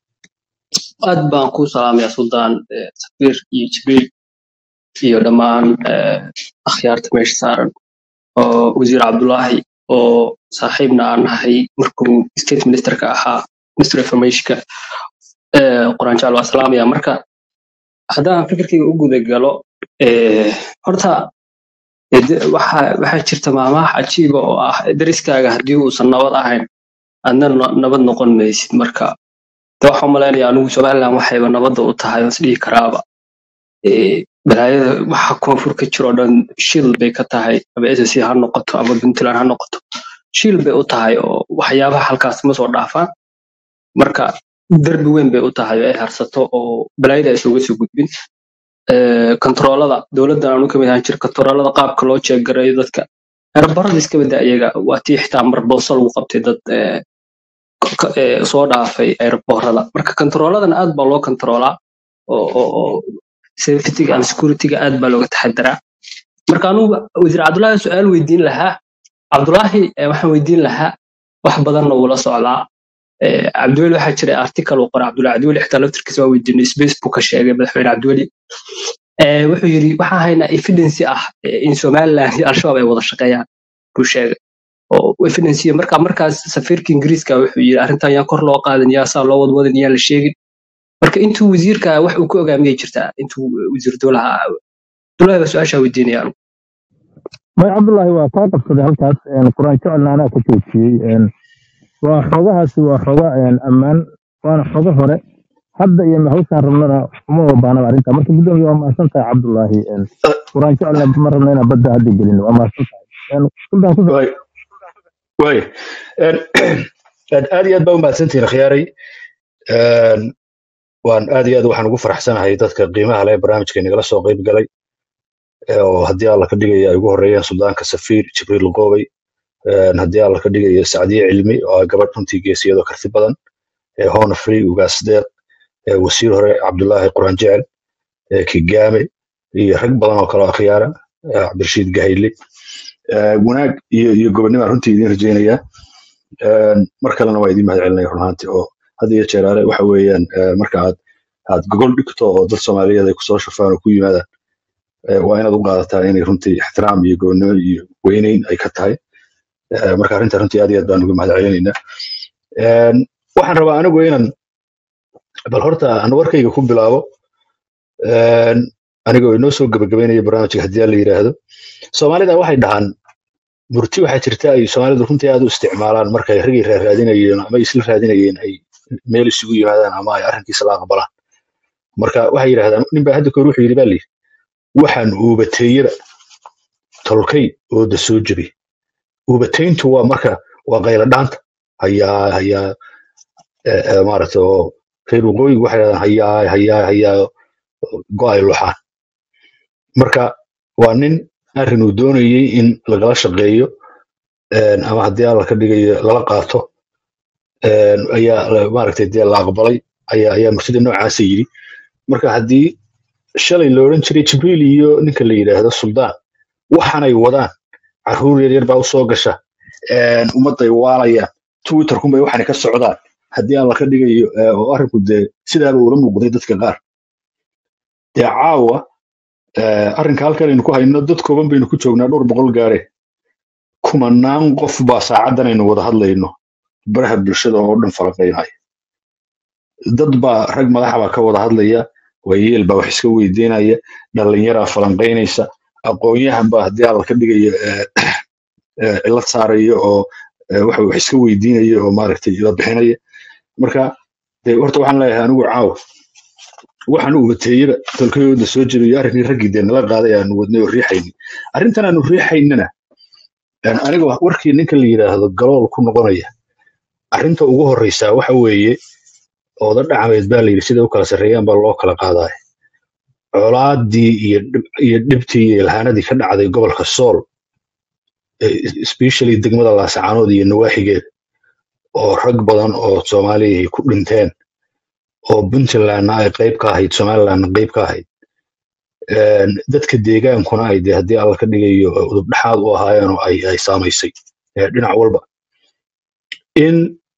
aad baan ku salaamayaa suldaan eh, safiir iyo jibriil iyo dhammaan eh, akhyaarta meesha saaran oo wasiir cabdulaahi oo saaxiibna aan ahay markuu state ministerka ahaa minister informationka eh, qoraanjaal waa salaamaya marka haddaan fikirkayga u guda galo eh, horta eh, de- waxaa waxaa jirta maamaha cajiiba oo ah deriskaaga haddii uusan nabad ahayn adna no- nabad noqon maysid marka de waxaan umaleynaya anigu somaliland waxayba nabadda u tahay os dhihi karaaba Eh, balaayada waxa koonfur ka jiro dhan shil bay ka tahay ama ssc ha noqoto ama puntland ha noqoto shil bay u tahay oo waxyaabaha halkaas ma soo dhaafaan marka derbi weyn bay u tahay oo ay harsato oo balaayada aysan uga soo gudbin Eh, kontaroolada dowladdan aanu kamid ahaan jir kontaroolada qaabka loo jeegarayo dadka aerobarada iska bada iyaga waa tii xitaa mar booso lagu qabtay dad eh, ka- eh, soo dhaafay aeroboorada marka kontarooladan aad baa loo kontaroolaa oo oo oo safetyga and securityga aad baa looga taxadaraa marka anugu wasiir cabdullaahi su-aal weydiin lahaa cabdullaahi eh, waxaan weydiin lahaa wax badanna wuu la socdaa Eh, cabdiweli waxaa jiray article uu qoray cabdullaahi cabdiweli xitaa laftirkiisa waa weydiinay space buu ka sheegay madaxweyne cabdiweli Eh, wuxuu yidhi waxaan haynaa evidence ah eh, in somaliland iyo al-shabaab ay wada shaqeeyaan buu sheegay oo evidence marka markaas safiirka ingiriiska wuxuu yidhi arrintan yaan kor loo qaadan yaa saa loo wadwadin yaan la sheegin marka intuu wasiirka wax uu ka ogaa miyay jirtaa intuu wasiir dowlaha abdullaahi baa su-aashaa weydiinaya anigu may cabdullaahi waa kaa qabsaday halkaas een, quraan jecelna anaa ka joojiyey een, waa xogahaasi waa xoga een, ammaan waana xogo hore hadda iyo hawshaan rabnana uma wabaanaba arrinta marka guddoomiya waa mahadsan tahay cabdullaahi een, quraan jecelna ma rabna inaan badda hadda gelin waa mahadsan tahay Een, sultan ku waay waay Een, een, aad iyo aad baa u mahadsantihiin khiyaaray Een, waan aad iyo aad waxaan ugu faraxsanahay dadka qiimaha leh barnaamijka nagala soo qayb galay ee oo haddii alla ka dhigaya ay ugu horeeyeen suldaanka safiir jibriil qoobay Een, haddii alla ka dhigayo sacdiye cilmi oo ah gabadh runtii geesiyadoo karti badan ee hoona free ugaas deeq ee wasiir hore cabdulaahi quraan jecel ee kigaame iyo rag badan oo kale oo akhyaara ee cabdirashiid gahayli Ee, wanaag iyo iyo gobonnimaan runtii idiin rajaynayaa Een, mar kalena waa idiin mahadcelinaya run ahaantii oo had iyo jeer ale waxa weeyaan ee, marka aad aad gogol dhigto oo dad soomaaliyeed ay kusoo shafaan oo ku yimaadaan ee, waa inaad u qaadataa inay runtii ixtiraam iyo gobonnimo iyo weyneyn ay ka tahay Ee, marka arrinta runtii aad iyo aad baan uga mahadcelinaynaa Een, waxaan rabaa anigu inaan bal horta aan warkayga ku bilaabo Een, anigoo inoo soo gabagabeynaya barnaamijka haddii la yidhaahdo soomaalida waxay dhahaan murti waxaa jirta ay soomaalidu runtii aad u isticmaalaan markay ragay raadinayeen ama ay isla raadinayeen ay meel isugu yimaadaan ama ay arrinkiisa la aqbalaan marka waxay yidhahdaan nin baa hadda kahor wuxuu yidhi baa layidhi waxaan uubateeyaba tolkay ooda soo jebi uubateyntu waa marka waa qayla dhaanta hayaa hayaa eh, eh, maaragta oo reer waqooyigu waxay dhahdaan hayaa hayaa hayaa go-ay luxaan marka waa nin arrin uu doonayey in lagala shaqeeyo een, ama haddii alla ka dhigayo lala qaato een, ayaa la- maaragtay dee la aqbalay ayaa ayaa murtida noocaasa yidhi marka haddii shalay la odhan jiray jibriil iyo ninka la yidhaahdo suldaan waxaanay wadaan caruur yaryar baa usoo gasha een, ummadday waalayaan twitterkunbay waxaanay ka socdaan haddii alla ka dhigayo ee, oo arrinku dee sidaaba ula muuqday dadka qaar dee caawa ee, arrinka halkan aynu ku hayno dad kooban baynu ku joognaa dhowr boqol gaare kumanaan qof baa saacadan aynu wada hadlayno baraha bulshada oo dhan falanqaynaya dad baa rag madaxa baa ka wada hadlaya waayeel baa wax iska weydiinaya dhalinyaraa falanqaynaysa aqoon-yahan baa haddii alla ka dhigaya ee, ee, cilad saaraya oo ee, waxa wax iska weydiinaya oo maaragtay ila bixinaya marka dee horta waxaan leeyahay anigu caawa waxaan u wateeyaba tolkayooda soo jebiyo arrinkii raggii dee nala qaaday aanu wadnay oo riixayni arrintan aanu riixaynana een, aniga warkii ninka la yidhaahdo galool ku noqonaya arrinta ugu horreysaa waxa weeye ooda dhacmeed baa layidhi sida u kala sarreeyaan baa loo kala qaadaya colaadii iyo dhib- iyo dhibtii iyo ilhaanadii ka dhacday gobolka sool eh, especially degmada laasacaanood iyo nawaaxigeeda oo rag badan oo soomaaliya ay ku dhinteen oo puntlandna ay qayb ka ahayd somalilandna qayb ka ahayd Een, dadka deegaankuna ay dee haddii alla ka dhigayo eh, udub dhexaad u ahaayeen oo ay ay saamaysay eh, dhinac walba in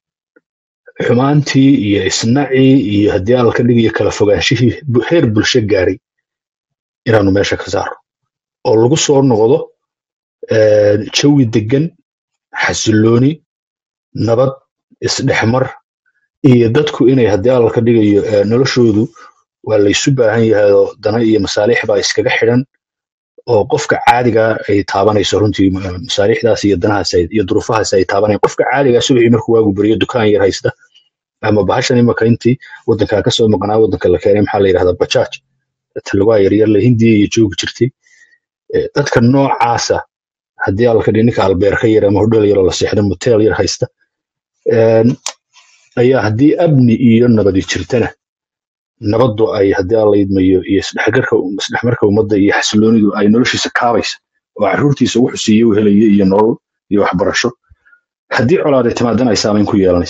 xumaantii iyo isnacii iyo haddii alla ka dhigayo kala fogaanshihii bu- heer bulsho gaaray inaanu meesha ka saarno oo lagu soo noqdo eh, jawi degan xasilooni nabad isdhexmar iyo dadku inay haddii alla ka dhigayo eh, noloshoodu waa laysu baahan yahay oo dana iyo masaalix baa iskaga xidhan oo qofka caadiga ay taabanayso runtii ma- masaalixdaas iyo danahaas ay- iyo duruufahaas ay taabanayaan qofka caadiga subaxii markuu waagu beriyo dukaan yar haysta ama bahashan imaka intii wadankaa kasoo maqnaa wadanka la keenay maxaa la yidhahdaa bajaaj talwaa yaryar le hindiya iyo joogi jirtay Eh, dadka noocaasa haddii alla ka dhigi ninka albeerka yar ama hodheel yaroo la seexda moteel yar haysta een, ayaa haddii amni iyo nabadi jirtana nabaddu ay haddii alla idmayo iyo isdhexgarka isdhexmarka ummadda iyo xasiloonidu ay noloshiisa kaabaysa oo caruurtiisa wuxuu siiye u helaya iyo nolol iyo waxbarasho haddii colaad ay timaadana ay saamayn ku yeelanaysa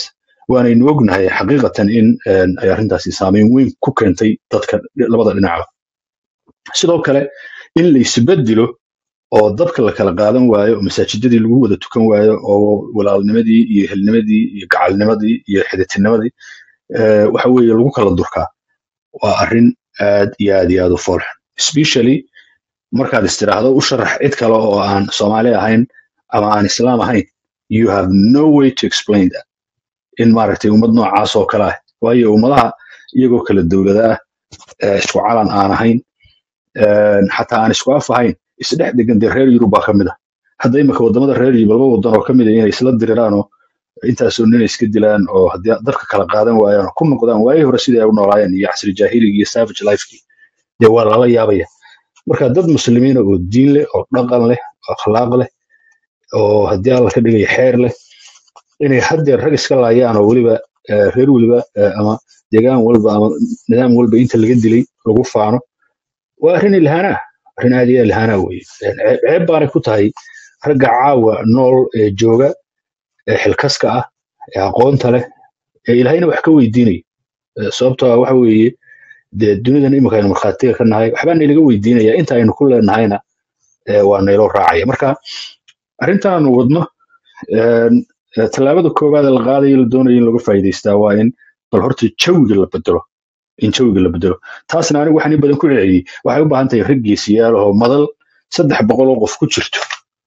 waanaynu ognahay xaqiiqatan in een, ay arrintaasi saameyn weyn ku keentay dadka labada dhinacba sidoo kale in la isbedelo oo dabka la kala qaadan waayo oo masaajidadii lagu wada tukan waayo oo walaalnimadii iyo helnimadii iyo gacalnimadii iyo xiditinimadii eh, waxa weeye lagu kala durkaa waa arrin aad iyo aad iyo aad u foolxun especially markaad istiraahdo u sharax cid kale oo aan soomaali ahayn ama aan islaam ahayn you have no way to explain that in maaragtay ummad noocaas oo kale ah waayo ummadaha iyagoo kala dowlada ah eh, isku calan aan ahayn een, xataa aan isku af ahayn isdhex degan dee reer yurub baa ka mid ah hadda imika wadamada reer yurub laba wadan oo ka mid a inay isla diriraan oo intaasoo nin iska dilaan oo haddii dabka kala qaadan waayaan oo ku noqdaan waayihii hore sidai ay u noolaayeen iyo casri jaahiligi iyo savage lifekii dee waa lala yaabaya marka dad muslimiina oo diin leh oo dhaqan leh oo akhlaaq leh oo haddii alla ka dhigaya xeer leh inay haddeer rag iska laayaan oo weliba eh, reer weliba eh, ama deegaan walba ama nidaam walba inta laga dilay lagu faano waa arrin ilhaanaa arrin aad iyo aad ilhaanaa weye ceeb ceeb baanay ku tahay ragga caawa nool ee jooga ee xilkaska ah ee aqoonta leh ee ilaahayna wax ka weydiinaya Eh, sababtoo ah waxa weeye dee dunidan imika aynu markhaatiga ka nahay waxbaa naylaga weydiinaya inta aynu ku leenahayna eh, waa nayloo raacaya marka arrintaanu wadno een, eh, tallaabada koowaad ee la qaadayo la doonayo in laga faa'iidaystaa waa in bal horta jawiga la bedelo in jawiga la bedelo taasna anigu waxaan in badan ku celceliyey waxay u baahan tahay rag geesiyaal oo madal saddex boqol oo qof ku jirto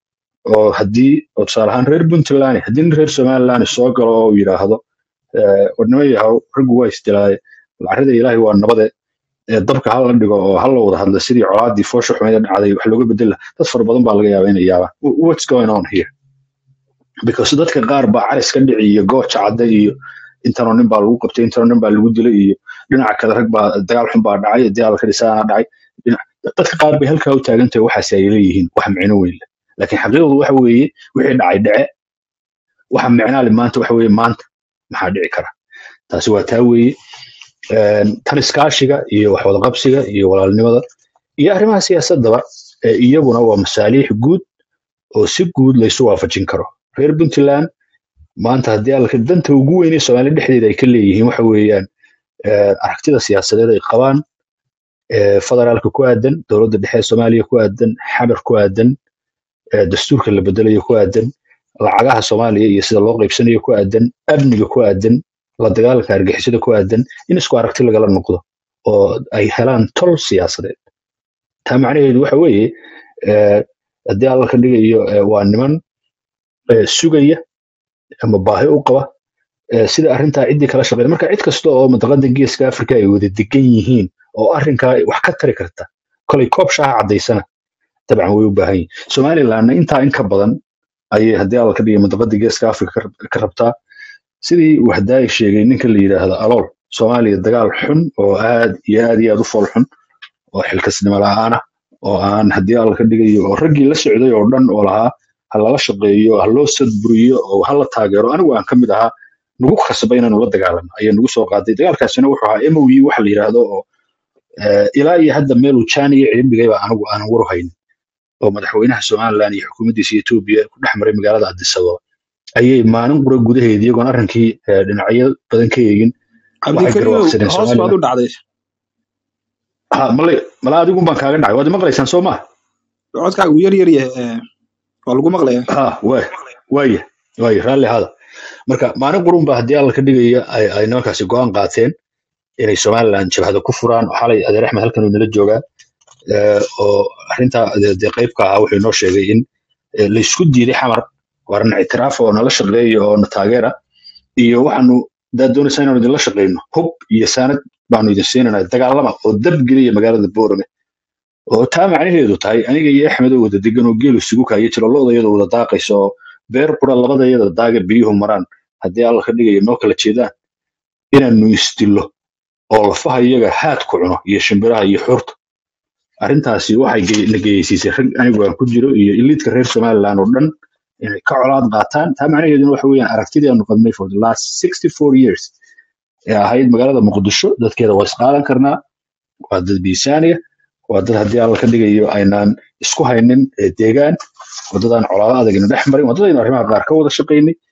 oo haddii oo tusaale ahaan reer puntland haddii nin reer somaliland soo galo oo uu yidhaahdo eh, warnimo yahow raggu waa isdilaaye lacarrida ilaahay waa nabade ee dabka hala dhigo oo hala wada hadla sidii colaadii foosha xumeeda dhacday wax looga bedela dad fara badan baa laga yaabaa inay yaabaan Wh- what's going on here because dadka qaar baa caris ka dhici iyo gooja cadda iyo intanoo nin baa lagu qabtay intanoo nin baa lagu dilay iyo dhinaca kale rag baa dagaal xun baa dhacay dagaal ka dhisaana dhacay dhinac- dadka qaar bay halkaa u taagan tahay waxaasi ay leeyihiin wax micno weyn leh laakiin xaqiiqadu waxa weeye wixii dhacay dhece waxa micnaa le maanta waxa weeye maanta maxaa dhici kara taasi waa taa weeye Een, tan iskaashiga iyo waxwadaqabsiga iyo walaalnimada iyo arrimaha siyaasadaba ee iyaguna waa masaaliix guud oo si guud laysu waafajin karo reer puntland maanta haddii alka danta ugu weyn ee soomaaliya dhexdeeda ay ka leeyihiin waxa weeyaan eh, aragtida siyaasadeed ay qabaan eh, federaalka ku aadan dowladda dhexe ee soomaaliya ku aadan xamar ku aadan eh, dastuurka la bedelayo ku aadan lacagaha soomaaliya iyo sida loo qaybsanayo ku aadan amniga ku aadan la dagaalanka argixisada ku aadan in isku aragti lagala noqdo oo ay helaan tol siyaasadeed taa macnaheedu waxa weeye eh, haddii alla ka dhigayo eh, waa niman eh, sugaya ama baahi u qaba eh, sida arrintaa ciddii kala shaqeyn marka cid kasta oo mantaqada geeska afrika ay wada degan yihiin oo arrinkaa wax ka tari karta kolay koob shaaha caddaysana dabcan way u baahan yihin somalilandna intaa in ka badan ayay haddii alla ka dhigay mantaqada geeska afrika ka rab- ka rabtaa sidii wahdaay sheegay ninka la yidhaahdo alool soomaaliya dagaal xun oo aad iyo aad iyo aad u fool xun oo xilkasnimo la'aan ah oo aan haddii alla ka dhigayo oo raggii la socday oo dhan oo lahaa ha lala shaqeeyo ha loo sadburiyo oo ha la taageero anigu aan ka mid ahaa nagu khasbay inaanu la dagaalano ayaa nagu soo qaaday dagaalkaasina wuxuu ahaa moe waxa la yidhaahdo oo eh, ilaa iyo hadda meeluu jaaniya ciidamigayba anigu aanan waru haynin oo madaxweynaha somaliland iyo xukuumaddiisa etoobiya ku dhex maray magaalada addis ababa ayay maalin qura gudaheeda iyagoon arrinkii eh, dhinacyo badan ka eegin waxay cabdikariimow garwaaqsadeen hoos baad somaliland u dhacday ha male mala adigun baan kaaga dhacay waad maqlaysaan soo maa codkaagu yar yar yahay eh, waa lagu maqlayaa ha waay waaya waaya raalli hada marka maalin qurun ba haddii alla ka dhigaya ay ay nimankaasi go'aan qaateen inay somaliland jabhada ku furaan oo xalay adeer axmed halkan uu nala joogaa eh, oo arrintaa dee dee qayb ka ahaa wuxuu inoo sheegay in eh, la isku diiday xamar waarna ictiraaf oo nala shaqeeya oo na taageera iyo waxaanu daa doonaysaa inaanu idinla shaqeyno hub iyo saanad baanu idin siinanaa dagaalama oo dab geliya magaalada boorame oo taa macnaheedu tahay aniga iyo axmed oo wada degan oo geelu isugu kaaya jiro lo'da iyadoo wada daaqaysa oo beer qura labada iyada daaga biyuhu maraan haddii alla ka dhigayo noo kala jeedaan inaanu isdillo oo lafaha iyaga haad ku cuno iyo shimbiraha iyo xurta arrintaasi waxay ge- na geyeysiisay rag anigu aan ku jiro iyo iliidka reer somaliland oo dhan inay ka colaad qaataan taa macnaheeduna waxa weeyaan aragtidii aanu qabnay for the last sixty four years ee ahayd magaalada muqdisho dadkeeda waa isqaadan karnaa waa dad miisaaniya waa dad haddii alla ka dhigayo aynaan isku haynin ee deegaan wadadaan colaado adagina dhex marin wadadaynu arrimaha qaar ka wada shaqaynay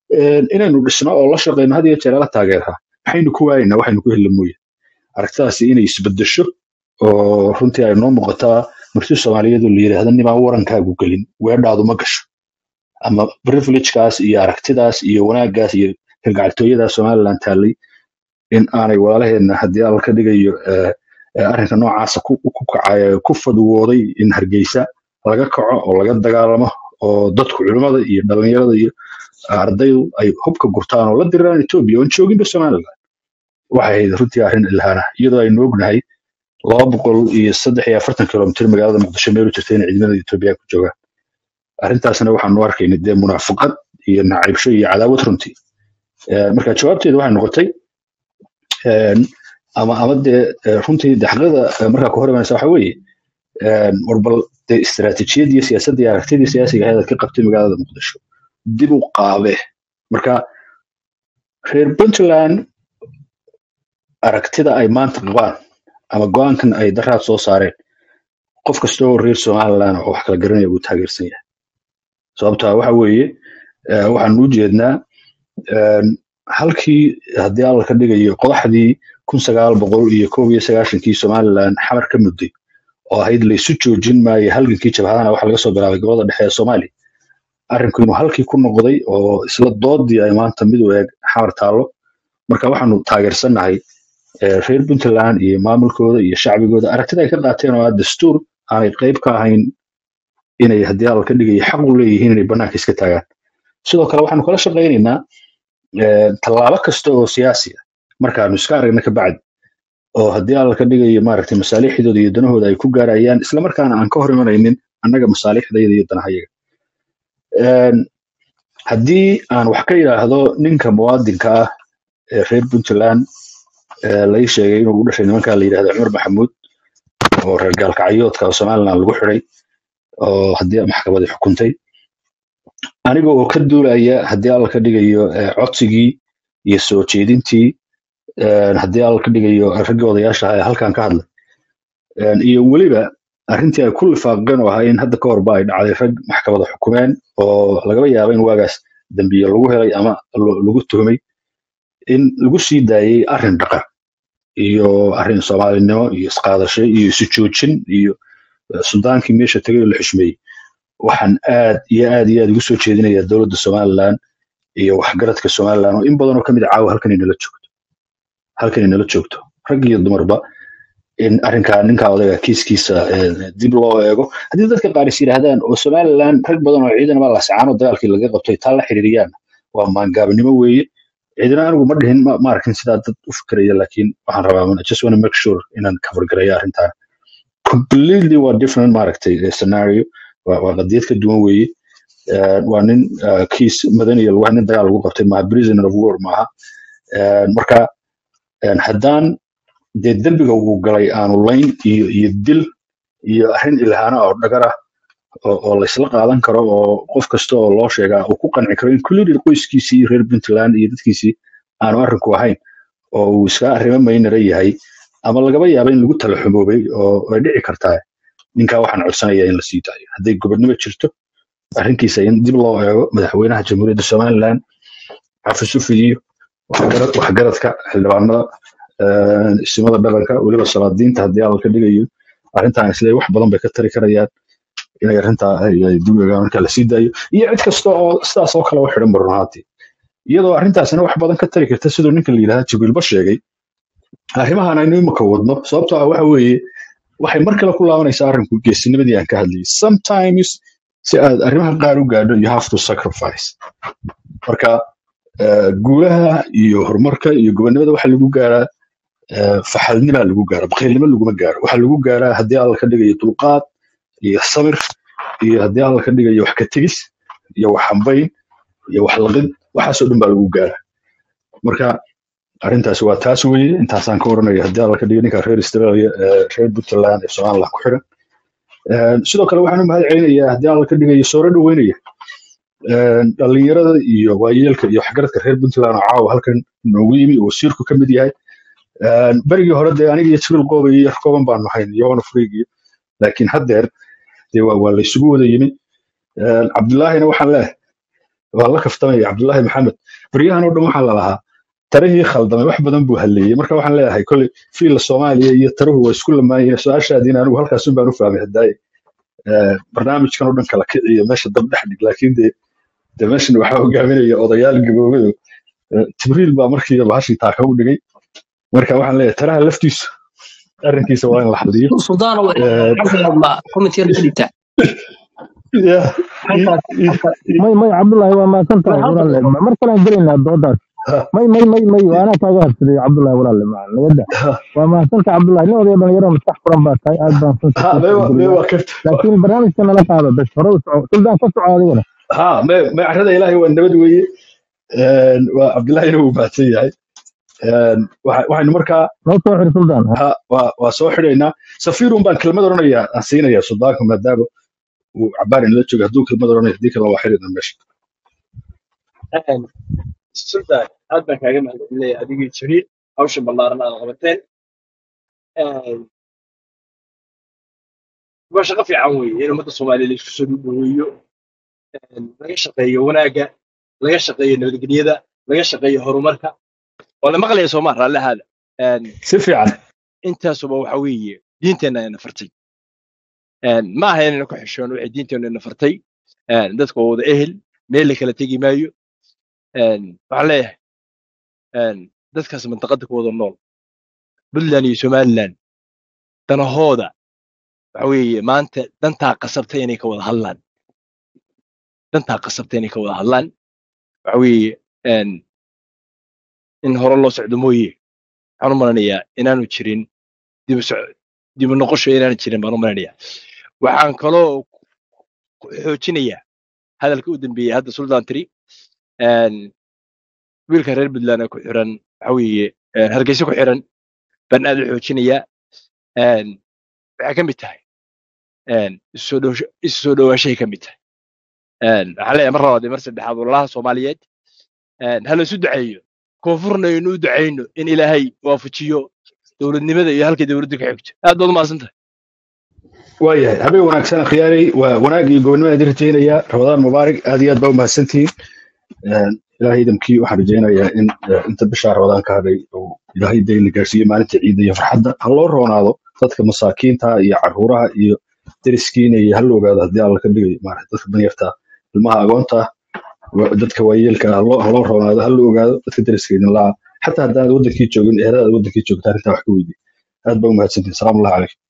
Een, inaynu dhisno oo la shaqeyno had iyo jeer la taageeraa maxaynu ku waayaynaa waxaynu ku heli mooye aragtidaasi inay isbedesho oo runtii ay noo muuqataa marti soomaaliyeed oo la yidhaahda nimaan warankaagu gelin weedhaadu ma gasho ama privilegekaas iyo aragtidaas iyo wanaaggaas iyo kalgacaltooyadaas somaliland taallay in aanay walaalaheenna haddii alla ka dhigayo eh, eh, arrinka noocaasa ku ku kacaya ku fadwooday in hargeysa laga kaco oo laga dagaalamo oo dadku culimmada iyo dhallinyarada iyo ardaydu ay hubka gurtaan oo la diriraan etoobiya oon jooginba somaliland waxay ahayd runtii arrin ilhaana iyadoo aynu ognahay laba boqol iyo saddex iyo afartan kilomitir magaalada muqdisho meel u jirta inay ciidamada etoobiya ku joogaan arrintaasna waxaanu arkayna dee munaafaqad iyo nacaybsho iyo cadaawad runtii Eh, marka jawaabteedu waxay noqotay een, ama ama dee eh, runtii de xaqada eh, markaa ku hor imanaysa waxa weeye een, war bal dee istiraatiijiyad iyo siyaasadda iyo aragtidii siyaasiga ahayd aad ka qabtay magaalada muqdisho dib u qaabe marka reer puntland aragtida ay maanta qabaan ama go-aankan ay daraad soo saareen qof kasta oo reer somaliland oo wax kala garanaya buu taageersan yahay sababtaa waxa weeye eh, waxaanu u jeednaa een, halkii haddii alla ka dhigayo qodaxdii kun sagaal boqol iyo koob iyo sagaashankii somaliland xamar ka mudday oo ahayd laysu joojin maayo halgankii jabhadana waxa laga soo bilaabay gobolada dhexe ee soomaaliya arrinku inuu halkii ku noqday oo isla doodii ay maanta mid u eeg xamar taallo marka waxaanu taageersannahay eh, reer puntland iyo maamulkooda iyo shacbigooda aragtida ay ka qaateen oo ah dastuur aanay qayb ka ahayn inay haddii alla ka dhigayo xaq u leeyihiin inay bannaanka iska taagaan sidoo kale waxaanu kala shaqaynaynaa eh, tallaabo kasta oo siyaasi ah markaanu iska aragna ka bacdi oo haddii alla ka dhigayo maaragtay masaalixdooda iyo danahooda ay ku gaarayaan islamarkaana aan ka hor imanaynin annaga masaalixdayda iyo danahayaga Een, haddii aan wax ka yidhaahdo ninka muwaadinka ah ee reer puntland ee lai sheegay inuu u dhashay nimankaa la yidhahda cumar maxamuud oo reer gaalkacyoodka oo somaliland lagu xiday oo haddii maxkamadii xukuntay aniga oo ka duulaya haddii alla ka dhigayo eh, codsigii iyo soo jeedintii een, haddii alla ka dhigayo raggii odayaasha ahaa ee halkan ka hadlay Een, iyo weliba arrintii ay ku lifaaqeen oo ahaa in hadda ka horba ay dhacday rag maxkamada xukumeen oo lagaba yaabo in waagaas dambiye lagu helay ama lo- lagu tuhmay in lagu sii daayey arrin dhaqan iyo arrin soomaalinimo iyo isqaadasho iyo isu joojin iyo eh, sudaankii meesha tegay oo la xushmeeyey waxaan aad iyo aad iyo aad ugu soo jeedinayaa dowladda somaliland iyo waxgaradka somaliland oo in badan oo ka mid a caawa halkan inala joogto halkan inala joogto rag iyo dumarba in arrinkaa ninkaa odayga kiiskiisa eh, dib loo eego haddii dadka qaar is yidhaahdaan oo somaliland rag badan oo ciidan baa la sacaano dagaalkii laga qabtay taa la xiriiriyaan waa maangaabnimo weeye ciidana anigu ma dhihin ma ma arkin sidaa dad u fikiraya laakiin waxaan rabaa I just want to make sure inaan cover gareeyo arrintan completely waa different maaragtay eh, scenario waa waa qadiyad ka duwan weeye Eh, waa nin eh, kiis madaniya lagu nin dagaal lagu qabtay maaha prisoner of war maaha Eh, marka eh, haddaan dee dembiga uu galay aanu layn iyo iyo dil iyo arrin ilhaana oo dhagar ah oo oo laysla qaadan karo oo qof kasta oo loo sheegaa uu ku qanci karo included qoyskiisii iyo reer puntland iyo dadkiisii aanu arrinku ahayn oo uu iska arrimo maynara yahay ama lagaba yaaba in lagu tala xumoobay oo ay dhici kartaa ninkaa waxaan codsanayaa in la sii daayo hadday gobodnimo jirto arrinkiisa in dib loo eego madaxweynaha jamhuuriyadda somaliland xafiis u fidiyo waxgarad- waxgaradka xildhibaanada eh, isimada dhaqanka weliba salaadiinta haddii alla ka dhigayo arrintan isle wax badan bay ka tari karayaan inay arrintaa ay ay dib u eegaan marka la sii daayo iyo cid kasta oo sidaas oo kale u xidhan ba run ahaantii iyadoo arrintaasina wax badan ka tari karta siduu ninka la yidhahda jibriilba sheegay arrimahan aynu imika wadno sababtoo ah waxa weeye waxay mar kale ku laabanaysaa arrinku geesinimadii aan ka hadlayay sometimes si aad arrimaha qaar u gaadho you have to sacrifice marka eh, guulaha iyo horumarka iyo gobonimada waxa lagu gaaraa eh, faxalnimaa lagu gaara bakhaylnimo laguma gaaro waxa lagu gaaraa haddii alla ka dhigayo dulqaad iyo samir iyo haddii alla ka dhigayo wax ka tegis iyo wax hambayn iyo wax laqid waxaasoo dhan baa lagu gaaraa marka arrintaasi waa taas weeye intaasaan ka oranaya haddii alla ka dhigo ninka reer australia eh, reer puntland ee somaliland ku xiran Eh, sidoo kale waxaan u mahad celinayaa haddii alla ka dhigayo sooro dhoweynaya Eh, dhalinyarada iyo waayeelka iyo waxgaradka reer puntland oo caawa halkan noogu yimi oo wasiirku ka mid yahay Eh, berigii hore dee aniga iyo jibril qooba iyo kooban baanu hayn iyagona furigiyo laakiin haddeer dee waa waa la isugu wada yimi Eh, cabdullaahina waxaan leeyahay waa la kaftamaya cabdullaahi maxamed baryahan oo dhan waxaa la lahaa tarihii khaldamay wax badan buu halleeyey marka waxaan leeyahay kolley fiila soomaaliya iyo taruhu waa isku lamaayeen su-aashaadiin anigu halkaasun baan u fahmay hadaaye Eh, barnaamijkan oo dhan kala kiciyo meesha dab dhex dhig laakiin de de meeshan waxaa hogaaminaya odayaal gaboobado jibriil baa markiiba bahashin taaka u dhigay marka waxaan leeyahay taraha laftiisu arrinkiisa waa in la xaliyo suldaan Eh, xagga ma comment yar ka dhigta yeah, i- halkaas i- halkaas i- may may cabdullaahi waa mahadsan tahay halkaas walaale mar kalaan gelaynaa doodaas ha, may may may may waana kaaga hadsaday cabdullaahi walaale ma nagada ha, waa mahadsantahay cabdullaahi nin odaya dhalinyaro maskax furan baa tahay aad baan runta ha, kuu mee waa mee tixgeliyaa waa kafta laakiin barnaamijka nala qaado bes hore u soco suldaan ka soco adigana ha mee mee carrada ilaahay waa nabad weeye Een, waa cabdullaahina wuu mahadsan yahay Een, waxa- waxaynu markaa noo soo xiri suldaan ha waa waa soo xidhaynaa safiirun baan kelmad odhanayaa aan siinayaa suldaanka maadaama uu cabaar inala jooga hadduu kelmad odhanaya haddii kale waa xidhina meesha sultan aad baan kaaga mahadcelinaya adigii jibriil hawsha ballaaran aad qabateen waa shaqo fiican weeye in ummadda soomaaliya la isku soo dhaweeyo laga shaqeeyo wanaagga laga shaqeeyo nabadgelyada laga shaqeeyo horumarka waa la maqlaya soomaa raallihaada si fiican intaasuba waxa weeye diinteenna ayna fartay ma aha inayna ku xishoon waxay diinteennu ina fartay dadka waa wada ehel meel la kala tegi maayo waxaan leeyahay dadkaas mantaqada ku wada nool puntland iyo somaliland danahooda waxa weeye maanta dantaa qasabta inay ka wada hadlaan dantaa qasabta inay ka wada hadlaan waxa weeye in hore loo socdo mooye waxaan u malanayaa inaanu jirin dibu soc- dibu noqosho inaanu jirin baan u malanayaa waxaan kaloo ku xoojinayaa hadalka u dambeeyey hadda sultan tiri wiilka reer puntland ee ku xiran waxa weeye hargeysa ku xiran baan aad u xoojinayaa waxay ka mid tahay isu soo dhowsho- isu soo dhowaanshahay ka mid tahay waxaan leeyahay mar labaad iyo mar saddexaad walaalaha soomaaliyeed ha la isu duceeyo koonfurna aynu u ducayno in ilaahay waafajiyo dowladnimada iyo halkay dowladdu ka xigto aad baad u mahadsan tahay waayahay habeen wanaagsan akhyaaray waa wanaag iyo gobonimada idin rajaynayaa ramadaan mubaarak aad iyo aad baa u mahadsantihiin Een, ilaahay idamkii waxaan rajaynayaa in eh, inta bishaa ramadaan ka hadhay uu ilaahay dayna gaarsiiyo maalinta ciidda iyo farxadda ha loo roonaado dadka masaakiinta iyo caruuraha iyo deriskiina iyo ha la ogaado haddii alla ka dhigayo maarata dadka danyarta ilmaha agoonta wa- dadka waayeelka ha loo ha loo roonaado ha la ogaado dadka deriska idin laha xataa haddaanad wadankii joogin eheladaad wadankii joogta arrintaa wax ka weydiin aad baa u mahadsantihin salaamu allahu calaykum